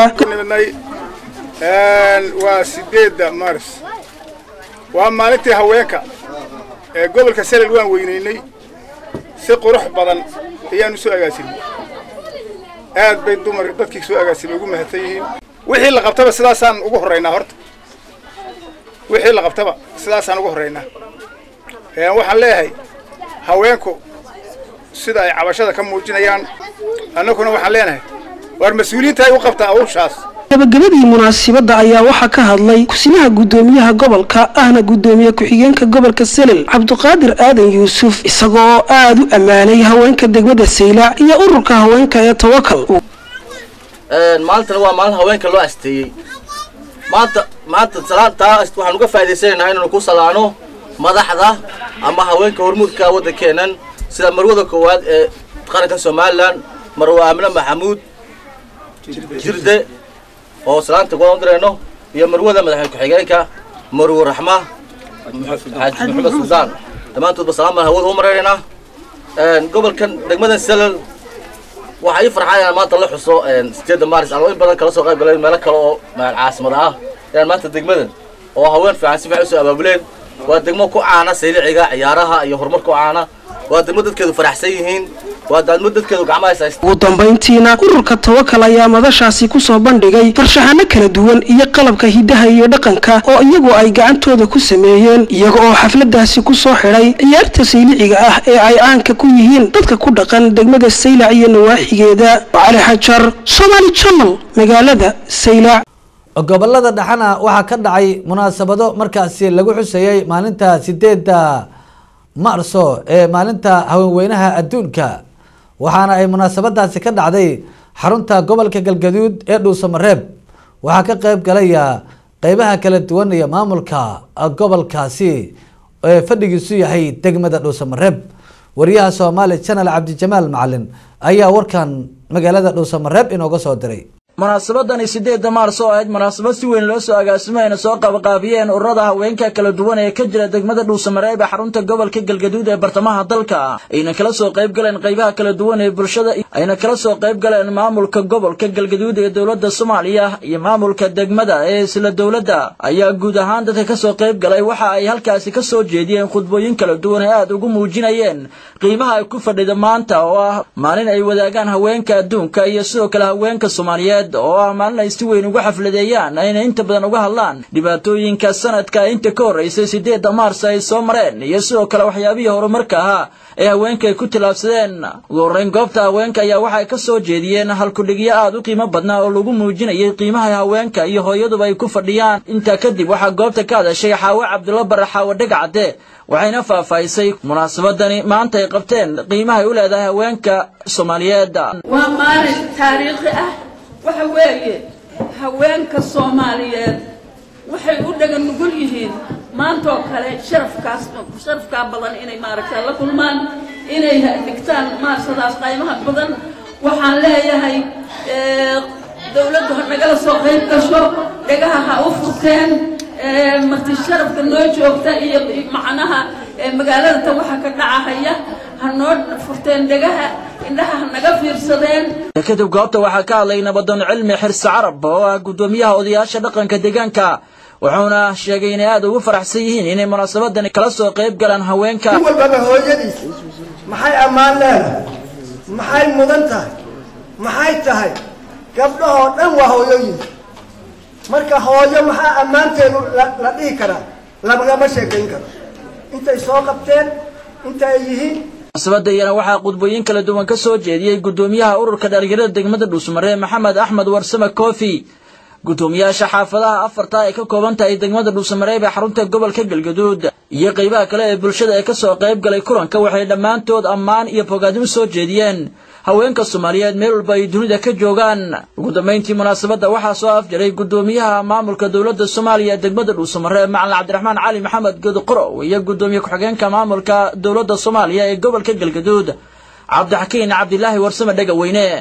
waa sideedda maaris waa maalintii haweenka ee gobolka salel waan weynaynay si qurux badan ayaanu soo agaasinay aad bay dumar dadkii soo agaasimay ugu mahadsan yihiin wixii la qabtaba sidaasaan ugu horraynaa horta wixii la qabtaba sidaasaan ugu horraynaa waxaan leeyahay haweenku sida ay cabashada ka muujinayaan annaguna waxaan leenahay waar mas-uuliyiinta ay u qabtaa awshaas gabagabadii munaasibadda ayaa waxaa ka hadlay kusimaha guddoomiyaha gobolka ahna guddoomiye ku-xigeenka gobolka selel cabduqaadir aadan yuusuf isagoo aada u ammaanay haweenka degmada saylac iyo ururka haweenka ee tawakal maalintana waa maalin haweenka loo asteeyey maanta maanta salaantaa waxaan uga faa'idaysanaynaa inaynu ku salaano madaxda ama haweenka hormuudka waddankeennan sida marwada koowaad ee qaranka somalilan marwe aamine maxamuud jirde oo salaanta kuwaan u dirayno iyo marwada madaxweyne ku-xigeenka marwe raxma xaaji maxamed suldaan dhammaantoodba salaam baan hawada u maraynaynaa gobolkan degmadan selal waxaa ii farxaa inaan maanta la xuso sideedda maaris anoo in badan kala soo qayb galay meelo kale oo caasimada ah inaan maanta degmadan oo haween fiican si fiican usoo abaabuleen waa degmo ku caana sayliciga ciyaaraha iyo horumar ku caana waa degmo dadkeedu faraxsan yihiin waa degmo dadkeedu gacmaha haysta ugu dambayntiina ururka tawakal ayaa madashaasi kusoo bandhigay farshaxano kala duwan iyo qalabka hidaha iyo dhaqanka oo iyagu ay gacantooda ku sameeyeen iyaga oo xafladaasi kusoo xidhay ciyaarta sayliciga ah ee ay caanka ku yihiin dadka ku dhaqan degmada saylac iyo nawaaxigeeda cali xajar somaali channel magaalada saylac gobolada dhexana waxaa ka dhacay munaasabado markaasi lagu xusayey maalinta sideedda marso ee maalinta haweenweynaha adduunka waxaana ay munaasabadaasi ka dhacday xarunta gobolka galgaduud ee dhuusamareeb waxaa ka qeyb galaya qeybaha kala duwan iyo maamulka gobolkaasi ee fadhigiisu yahay degmada dhuusamareeb wariyaha soomaali channel cabdijamaal macalin ayaa warkan magaalada dhuusamareeb inooga soo diray munaasabadani sideedda maars oo ahayd munaasabad si weyn loo soo agaasimayna soo qabaqaabiyeen ururada haweenka kala duwan ee ka jira degmada dhuusamareeb ee xarunta gobolka galgaduud ee bartamaha dalka ayna kala soo qayb galeen qaybaha kala duwan ee bulshada ayna kala soo qayb galeen maamulka gobolka galgaduud ee dowladda soomaaliya iyo maamulka degmada ee isla dowladda ayaa guud ahaan dadka kasoo qayb galay waxa ay halkaasi ka soo jeediyeen khudbooyin kala duwan ee aada ugu muujinayeen qiimaha ay ku fadhida maanta oo ah maalin ay wadaagaan haweenka adduunka iyo sidoo kale haweenka soomaaliyeed oo ah maalin ay si weyn uga xafladeeyaan ayna inta badan uga hadlaan dhibaatooyinka sanadka inta ka horreysay sideedda maars ay soo mareen iyo sidoo kale waxyaabihii horumarka ahaa ee haweenka ay ku tillaabsadeen ugu horreyn goobta haweenka ayaa waxay ka soo jeediyeen halkudhigyo aada u qiimo badnaa oo lagu muujinayay qiimaha haweenka iyo hooyaduba ay ku fadhiyaan intaa kadib waxaa goobta ka hadashay xaawe cabdulla bare xaawe dhegacade waxayna faahfaahisay munaasabadani maanta ay qabteen qiimaha ay u leedahay haweenka soomaaliyeed waa maalin taariikhi ah waxa weeye haweenka soomaaliyeed waxay u dhagan nugul yihiin maantoo kale sharafkaas sharafkaa badan inay maaragta la kulmaan inay dhigtaan maarsadaas qaymaha badan waxaan leeyahay dawladdu ha nagala soo qayb gasho dhagaha ha u furteen marti sharafka noo joogta iyo macnaha magaalada ta waxa ka dhacahaya ha noo furteen dhegaha indhaha ha naga fiirsadeen kadib goobta waxaa ka hadlay nabadoon cilmi xirse carab oo ah guddoomiyaha odayaasha dhaqanka deegaanka wuxuuna sheegay inay aada ugu faraxsan yihiin inay munaasabadani kala soo qayb galaan haweenka nin walbaba hooyadiis maxay ammaan leedahay maxay mudan tahay maxay tahay gabdhahoo dhan waa hooyooyin marka hooyo maxaa ammaanteedu la dhihi karaa lagama sheekayn karo intay soo qabteen inta ay yihiin munaasabada iyana waxaa qudbooyin kala duwan ka soo jeediyey guddoomiyaha ururka dhalinyarada degmada dhuusmaree maxamed axmed warsame kofi guddoomiyaasha xaafadaha afarta ay ka kooban tahay degmada dhuusamareeb ee xarunta gobolka galgaduud iyo qaybaha kale ee bulshada ee kasoo qayb galay kulanka waxay dhammaantood ammaan iyo bogaadimo soo jeediyeen haweenka soomaaliyeed meel walba ay dunida ka joogaan ugu dambayntii munaasabadda waxaa soo afjaray guddoomiyaha maamulka dowladda soomaaliya ee degmada dhuusamareeb macalin cabdiraxmaan cali maxamed godqorow iyo guddoomiye ku-xigeenka maamulka dowladda soomaaliya ee gobolka galgaduud cabdixakiin cabdilaahi warsame dhegaweyne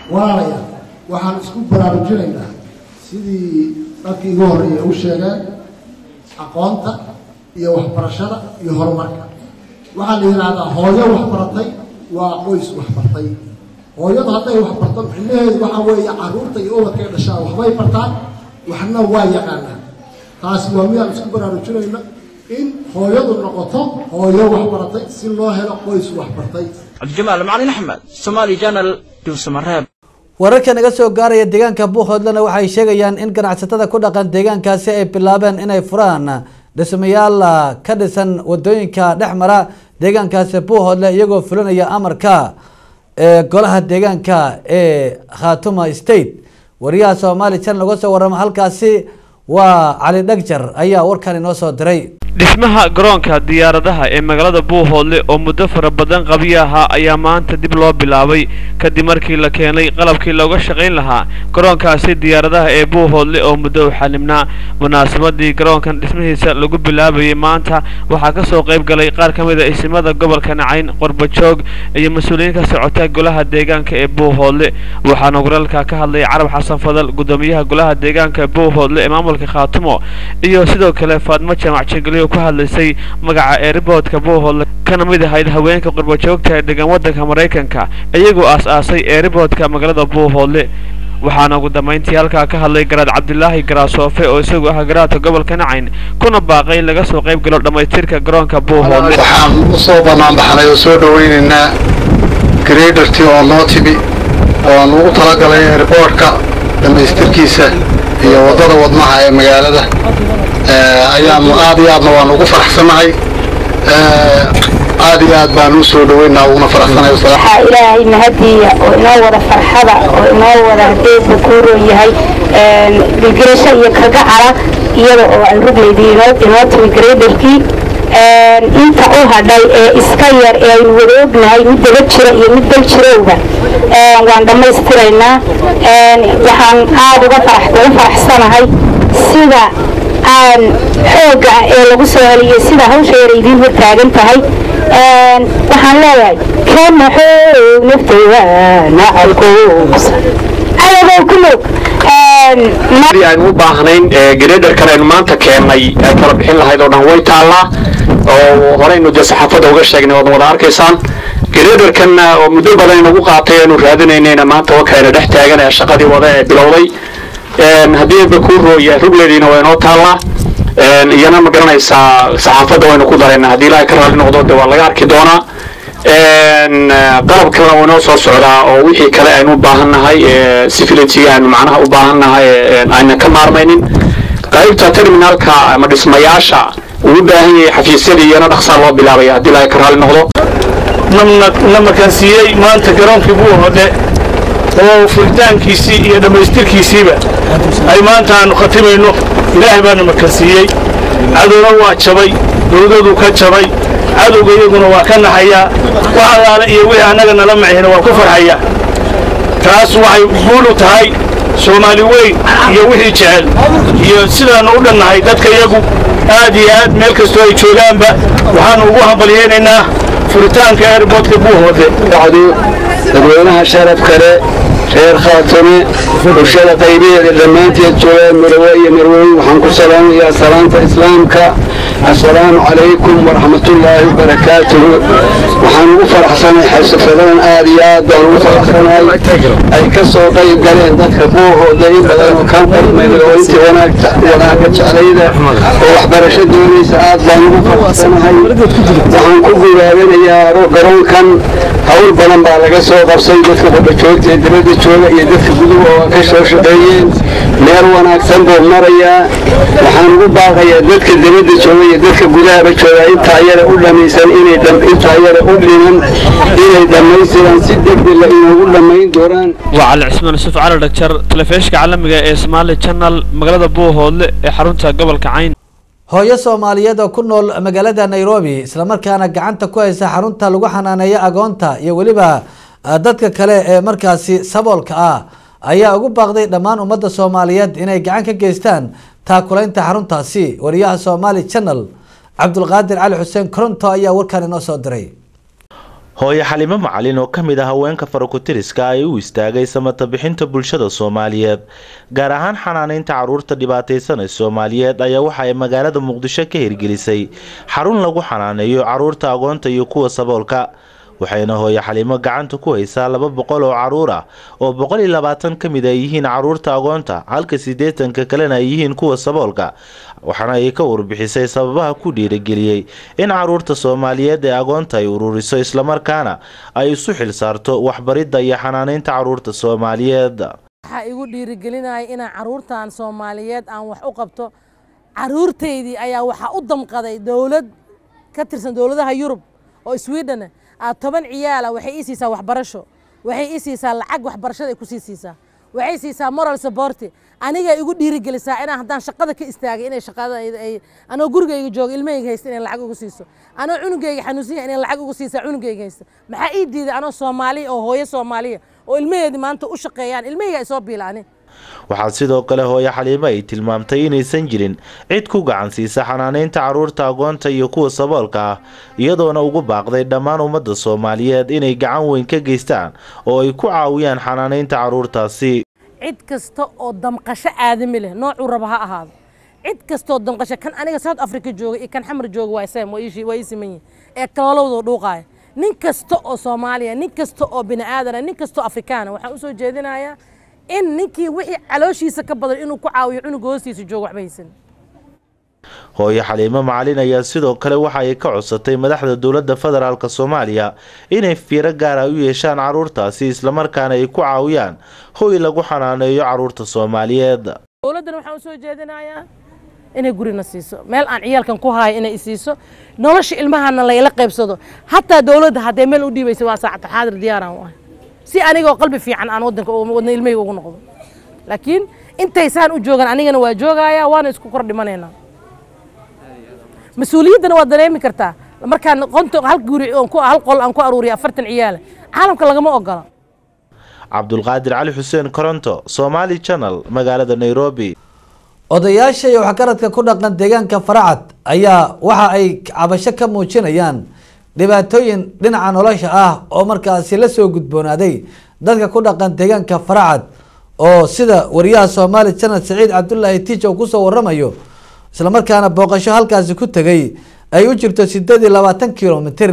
walaalayaal waxaan isku baraarujinaynaa sidii dadkii igu horreeyay u sheegeen aqoonta iyo waxbarashada iyo horumarka waxaa la yidhaahdaa hooyo waxbaratay waa qoys waxbartay hooyadu hadday waxbarto micnaheedu waxa weeye carruurta iyo ubadkay dhashaan waxbay bartaan waxna waa yaqaanaan taasi waa midaan isku baraarujinayna in hooyadu noqoto hooyo waxbaratay si loo helo qoys waxbartay cabdijamaal macalin axmed somaali janal dhuusamareeb wararka naga soo gaaraya deegaanka buuhoodlena waxay sheegayaan in ganacsatada ku dhaqan deegaankaasi ay bilaabeen inay furaan dhismayaal ka dhisan wadooyinka dhex mara deegaankaasi buuhoodle iyagoo fulinaya amarka ee golaha deegaanka ee khatuma state wariyaha soomaali channel uga soo warama halkaasi waa cali dhagjar ayaa warkan inoo soo diray dhismaha garoonka diyaaradaha ee magaalada buuhoodle oo muddo fara badan qabyo ahaa ayaa maanta dib loo bilaabay kadib markii la keenay qalabkii looga shaqayn lahaa garoonkaasi diyaaradaha ee buuhoodle oo muddo u xalimnaa munaasabadii garoonkan dhismihiisa lagu bilaabayay maanta waxaa ka soo qayb galay qaar ka mid a isimada gobolka nacayn qorbajoog iyo mas-uuliyiin ka socota golaha deegaanka ee buuhoodle waxaana waralka ka hadlay carab xasan fadal gudoomiyaha golaha deegaanka ee buuhoodle ee maamulka khaatumo iyo sidoo kale faadmo jamac jengeliyo ku hadlaysay magaca eeriboodka buuhoodle kana mid ahayd haweenka qurbajoogta ee degan waddanka maraykanka iyagoo aas-aasay eeriboodka magaalada buuhoodle waxaana ugu dambayntii halkaa ka hadlay garaad cabdilaahi garaasoofe oo isagu ah garaadka gobolka nacayn kuna baaqay in laga soo qayb galo dhammaystirka garoonka buuhoodle waxaan usoo banaanbaxnay oo soo dhawaynaynaa gradertii oo noo timi oo aan ugu talagalay airboortka dhammaystirkiisa iyo waddada wadnaha ee magaalada ayaanu aad iyo aadna waan ugu faraxsanahay aad iyo aad baan u soo dhaweynaa uguna faraxsanahay waxaa ilaahay mahadiya oo inoo wada farxada oo inoo wada hadeedba kuuroo yahay gilgilasho iyo kagacara iyada oo aan ruglaydii inoo timi graderkii inta u hadhay ee iska yar ee aynu wada ognahay mid daba jira iyo mid dal jirowba waan dhammaystiraynaa waxaan aad uga faraxsanahay sida aan xoogga ah ee lagu soo heliyay sida hawsha yar idiin hor taagan tahay waxaan leeyahay kana xoog naftayda nacalkuusa ayagow ku moog aynu u baahnayn graderkan aynu maanta keennay ee kala bixin lahayd oo dhan way taallaa oo horeynu dee saxaafadda uga sheegnay waad wada arkaysaan graderkan oo muddo badan inagu qaatay aynu raadinaynayna maanta wakayna dhex taagan ee shaqadii wada ee bilowday haddii bakuro iyo ruglediina waa inoo taallaa iyana ma garanaysaa saxaafadda waynu ku daraynaa haddii ilaahay ka raalli noqdo de waa laga arki doonaa qalab kalena waa inoo soo socdaa oo wixii kale aynu u baahannahay sifilitiga aynu macnaha u baahannahay ayna ka maarmaynin qaybta terminalka ama dhismayaasha uu u baahan yahay xafiisyadii iyana dhaqsaa loo bilaabaya haddii ilaahay ka raalli noqdo na makansiiyey maanta garoonkii buu hodhe oo furitaankiisii iyo dhammaystirkiisiiba ay maanta aanu khatimayno ilaahay baana makansiiyey cadowna waa jabay dowladadu ka jabay cadowga iyaguna waa ka naxayaa wax allaale iyo wixii annaga nala macihina waa ku farxayaa taas waxay guul u tahay soomaali weyn iyo wixii jecel iyo sidaannu u dhannahay dadka iyagu aad iyo aad meel kastoo ay joogaanba waxaannu ugu hambalyaynaynaa furitaanka airboodka buuhoode dadweynaha sharaf kale reer khaatume bulshada qaybaheeda dhammaanteed joogaan marawe iyo marweyn waxaan ku salaamayaa salaanta islaamka assalaamu calaykum waraxmatullaahi wabarakaatuhu waxaan ugu faraxsanahay xalsafadadan aad iyo aad baan ugu faraxsanahay ay ka soo qayb galeen dadka buuhooda in badan oo ka qalmayda oo intii wanaagta wanaagga jeclayda oo waxbarasho doonaysa aad baan ugu faraxsanahay waxaan ku gubaabanayaa garoonkan hawl badan baa laga soo qabsay dadka qurbajoogta ee dibadda jooga iyo dadka guduhu oo ka soo shaqeeyeen meel wanaagsan buu marayaa waxaan ugu baaqayaa dadka dibadda jooga iyo dadka gudahaba jooga intaa yara u dhamaysan inay intaa yara u dhiman inay dhammaystiraan si degdeg la inoogu dhammayn doonaan waa cali cismaan yusuf cali dhagjar telefishinka caalamiga ee somaali channel magaalada buuhoodle ee xarunta gobolka cayn hooyo soomaaliyeed oo ku nool magaalada nairobi islamarkaana gacanta ku haysa xarunta lagu xanaaneeyo agoonta iyo weliba dadka kale ee markaasi saboolka ah ayaa ugu baaqday dhammaan ummadda soomaaliyeed inay gacan ka geystaan taakulaynta xaruntaasi wariyaha somaali channel cabdulqaadir cali xuseen koronto ayaa warkan inoo soo diray hooye xalimo macalin oo ka mid ah haweenka farakutiriska ay u istaagay samata bixinta bulshada soomaaliyeed gaar ahaan xanaanaynta caruurta dhibaataysan ee soomaaliyeed ayaa waxa ay magaalada muqdisho ka hirgelisay xarun lagu xanaaneeyo caruurta agoonta iyo kuwa saboolka waxayna hooye xalimo gacanta ku haysaa laba boqol oo caruur ah oo boqol iyo labaatan ka mid ay yihiin caruurta agoonta halka siddeetanka kalena ay yihiin kuwa saboolka waxaana ay ka warbixisay sababaha ku dhiirageliyey in caruurta soomaaliyeed ee agoonta ay ururiso islamarkaana ay isu xil saarto waxbaridda iyo xanaanaynta caruurta soomaaliyeed waxaa igu dhiirigelinaya inaan caruurtan soomaaliyeed aan wax u qabto caruurtaydii ayaa waxaa u damqaday dowlad ka tirsan dowladaha yurub oo sweden ah toban ciyaala waxay ii siisaa waxbarasho waxay ii siisaa lacag waxbarashada ay ku sii siisaa waxay siisaa moral supporti aniga igu dhiirigelisaa inaan haddaan shaqada ka istaagay inay shaqada ay anoo gurigayga jooga ilmahayga haysta inay lacag ugu siiso anoo cunugayga xanuunsan yahay inay lacag ugu siisaa cunugayga haysta maxaa ii diiday anoo soomaaliya oo hooyo soomaaliya oo ilmaheedii maanta u shaqeeyaan ilmahayga ay soo biilaanin waxaa sidoo kale hooye xaliimo ay tilmaamtay inaysan jirin cid ku gacan siisa xanaanaynta caruurta agoonta iyo kuwa saboolka ah iyadoona ugu baaqday dhammaan ummadda soomaaliyeed inay gacan weyn ka geystaan oo ay ku caawiyaan xanaanaynta caruurtaasi cid kasta oo damqasho aadami leh noocuu raba ha ahaado cid kastaoo damqasho kan aniga south africa jooga iyo kan xamar jooga waa sam waa ii siman yihin ee kaloolowdoo dhuuqaaya nin kasta oo soomaaliya nin kasta oo bini aadana nin kasta oo afrikaana waxaan usoo jeedinayaa in ninkii wixii calooshiisa ka badan inuu ku caawiyo cunuga hoostiisa joogo waxba haysan hooye xaliimo macalin ayaa sidoo kale waxa ay ka codsatay madaxda dowladda federaalk soomaaliya inay fiiro gaara u yeeshaan caruurtaasi islamarkaana ay ku caawiyaan hoy lagu xanaaneeyo caruurta soomaaliyeed dowladdana waxaan usoo jeedinayaa inay gurina siiso meel aan ciyaalkan ku haayo inay isiiso nolosha ilmahana layla qaybsado hataa dowladda haddee meel u dhiibaysa waa saacata xaadir diyaaraan u ah si anigoo qalbi fiican aan wadanka wadna ilmahayga ugu noqdo laakiin intaysaan u joogan anigana waa joogaya waana isku kor dhimanaynaa mas-uuliyaddana waa dareemi kartaa markaan qonto hal guri hal qol aan ku aruuriya afartan ciyaala caalamka lagama ogola cabdulqaadir cali xuseen koronto somaali channel magaalada nairobi odayaasha iyo waxgaradka ku dhaqan deegaanka faracad ayaa waxa ay cabasho ka muujinayaan dhibaatooyin dhinaca nolosha ah oo markaasi la soo gudboonaaday dadka ku dhaqan deegaanka faracad oo sida wariyaha soomaali channel saciid cabdulaahi tiij oo kusoo waramayo islamarkaana booqasho halkaasi ku tegay ay u jirto sideed iyo labaatan kilomitr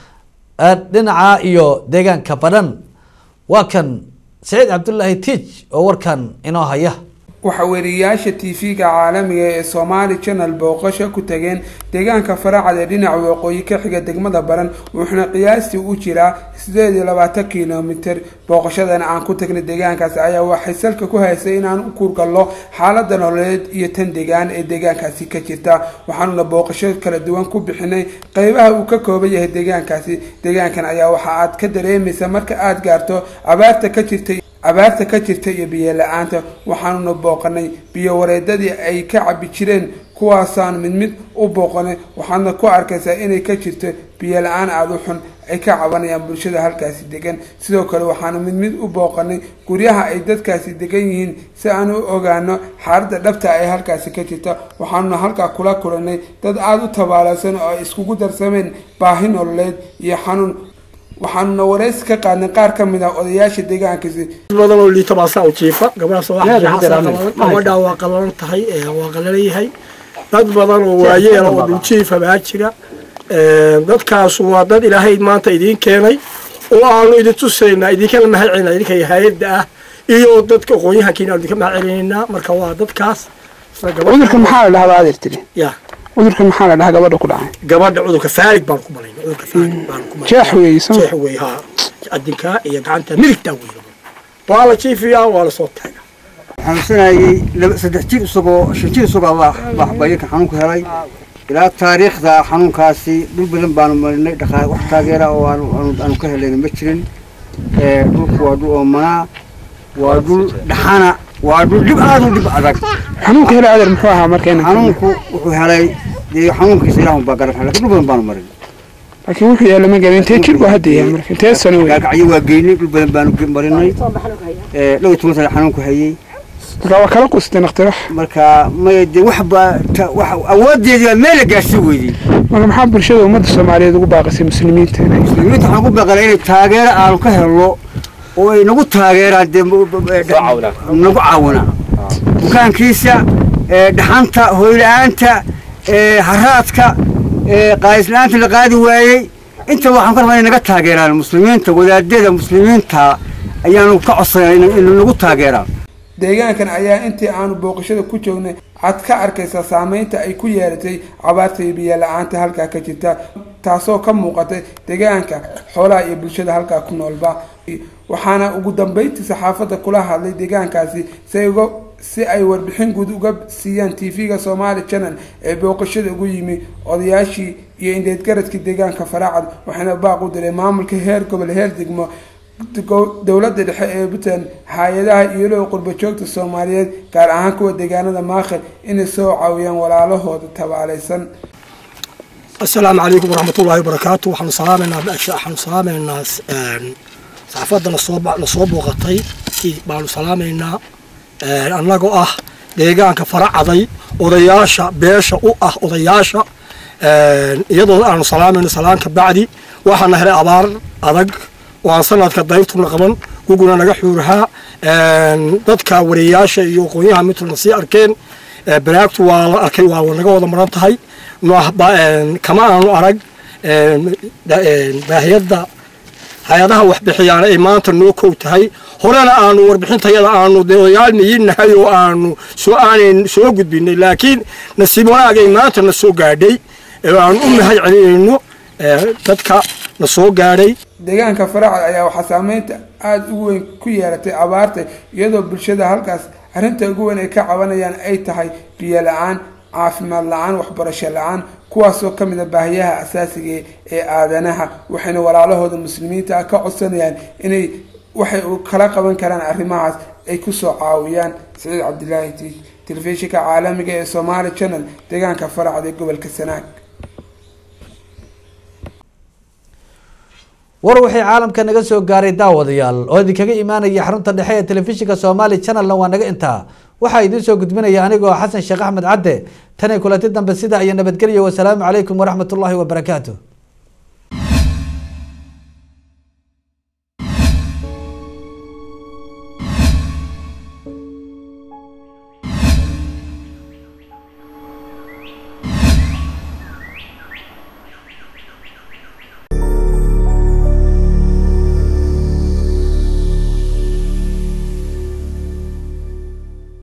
dhinaca iyo deegaanka badhan waa kan saciid cabdulaahi tiij oo warkan inoo haya waxaa weriyayaasha tv-ga caalamiga ee somaali channel booqasho ku tageen deegaanka faracad ee dhinaca waqooyi ka xiga degmada baran wuxuuna qiyaastii u jiraa sideed iyo labaatan kilomitr booqashadana aan ku tagnay deegaankaasi ayaa waxay salka ku haysay inaan u kurgallo xaalada nololeed iyo tan deegaan ee deegaankaasi ka jirta waxaanuna booqasho kala duwan ku bixinay qeybaha uu ka kooban yahay deegaankaasi deegaankan ayaa waxa aad ka dareemaysa marka aada gaarto abaarta ka jirta abaarta ka jirta iyo biyo la-aanta waxaanuna booqanay biyo wareedadii ay ka cabi jireen kuwaasaan mid mid u booqanay waxaadna ku arkaysaa inay ka jirto biyo la-aan aada u xun ay ka cabanayaan bulshada halkaasi degan sidoo kale waxaana mid mid u booqanay guryaha ay dadkaasi degan yihiin si aan u ogaano xaaladda dhabta ay halkaasi ka jirta waxaanuna halkaa kula kulanay dad aada u tabaalaysan oo ay iskugu darsameen baahi nololeed iyo xanuun waxaanuna waraysi ka qaadnay qaar ka mid ah odayaasha deegaankaasi badan oo liito baasaa u jiifa gabadha waa qalalan tahay waa qalalan yahay dad badan oo waayeela oo dhuljiifa baa jira dadkaas waa dad ilaahay maanta idiin keenay oo aanu idin tusaynaa idinkana mahad celinaa idinka hay-adda ah iyo dadka aqoonyahankiina idinka mahad celinaynaa marka waa dadkaas cudurka maxaa la dhahaa adeer tiri ya cudurka maxaa la dhahaa gabadha ku dhacay gabadha cudurka faarig baan ku malayna cudurka faarig baan ku malayna jeex weeye soo jeex weeye haa adinkaa iyo gacanta midigtaa weeye waa la jiifiyaa waa la soo taagaa xanuunsanayay saddex jir isagoo shan jir isagoo baa waxbayirka xanuunku helay ilaa taariikhda xanuunkaasi dhul badan baanu marinay dhaqaa wax taageera oo aanu ka helayna ma jirin dhulku waa dhul oomanaa waa dhul dhaxana waa dhul dhib aad u dhib adag xanuunka helay adeer muxuu ahaa marka xanuunku wuxuu helay dee xanuunkiisa ilaahun baa garan lakin dhul badan baanu marin laakiin wuxuu yaalla ma garan intee jir waa hadda yahay marka intee sano wey gaagacyo waa geynay dhul badan baanu marinay dhow toban sano xanuunku hayay marka waa kala qustay naqtirax marka maya dee waxba wax awoodeedii baa meel la gaarsi weydey marka maxaa bulshada ummadda soomaaliyeed ugu baaqisay muslimiinta inay muslimiinta waxaan ku baqalay inay taageero aanu ka helno oo ay nagu taageeraan dee nagu caawinaan bukaankiisa dhaxanta hoyla-aanta haraadka qaadislaanta la qaadi waayey inta waxaan ka rabaa inay naga taageeraan muslimiinta wadaadada muslimiinta ayaanu ka codsanaa inay nagu taageeraan deegaankan ayaa intii aanu booqashada ku joognay cad ka arkaysa saameynta ay ku yeelatay cabaarta iyo biyo la-aanta halkaa ka jirta taasoo ka muuqatay deegaanka xoolaha iyo bulshada halkaa ku noolba waxaana ugu dambeyntii saxaafadda kula hadlay deegaankaasi si uga si ay warbixin guud uga siiyaan tv-ga somaali channel ee booqashada ugu yimi odayaashii iyo indheedgaradkii deegaanka faraacad waxaana baaq u diray maamulka heer gobol heer degmo dowladda dhexe ee puntland hay-adaha iyoloo qurba joogta soomaaliyeed gaar ahaan kuwa deegaanada maakhir inay soo caawiyaan walaalahooda tabaalaysan asalaamu calaykum waraxmatullaahi wabarakaatu waxaanu salaamaynaa waxaanu salaamaynaa saxaafadda nasoo nasoo booqatay baanu salaamaynaa annagoo ah deegaanka faracaday odayaasha beesha u ah odayaasha iyadoo aanu salaamayno salaanka bacdi waxaana helay abaar adag oo aan sanadka dayrtuna qaban guguna naga xuurahaa dadka wariyayaasha iyo aqoonyaha midtuna sii arkeen baraagtu waa la arkay waa naga wada maran tahay kama aanu arag baahiyadda hay-adaha waxbixiyaana ay maanta noo kow tahay horena aanu warbixintayada aanu odayaal niyinahay oo aanu soo aanan soo gudbinay laakiin nasiib wanaag ay maanta na soo gaadhay aanu u mahad celinayno dadka na soo gaadhay deegaanka faracad ayaa waxaa saameynta aada ugu weyn ku yeelatay abaarta iyadoo bulshada halkaas arrinta ugu weyn ay ka cabanayaan ay tahay biyo la-aan caafimaad la-aan waxbarasho la-aan kuwaasoo ka mid a baahiyaha asaasiga ee aadanaha waxayna walaalahooda muslimiinta ah ka codsanayaan inay waxay kala qaban karaan arrimahaas ay kusoo caawiyaan saciid cabdilaahi t telefishinka caalamiga ee somaali channel deegaanka faracad ee gobolka sanaag war wixii caalamka naga soo gaaray daawadayaal oo idinkaga imaanaya xarunta dhexe ee telefishinka somaali channelna waa naga intaa waxaa idiin soo gudbinaya anigoo xasan sheekh axmed cadde tan iyo kulanti dambe sida iyo nabadgelyo wasalaamu calaykum waraxmat ullaahi wabarakaatu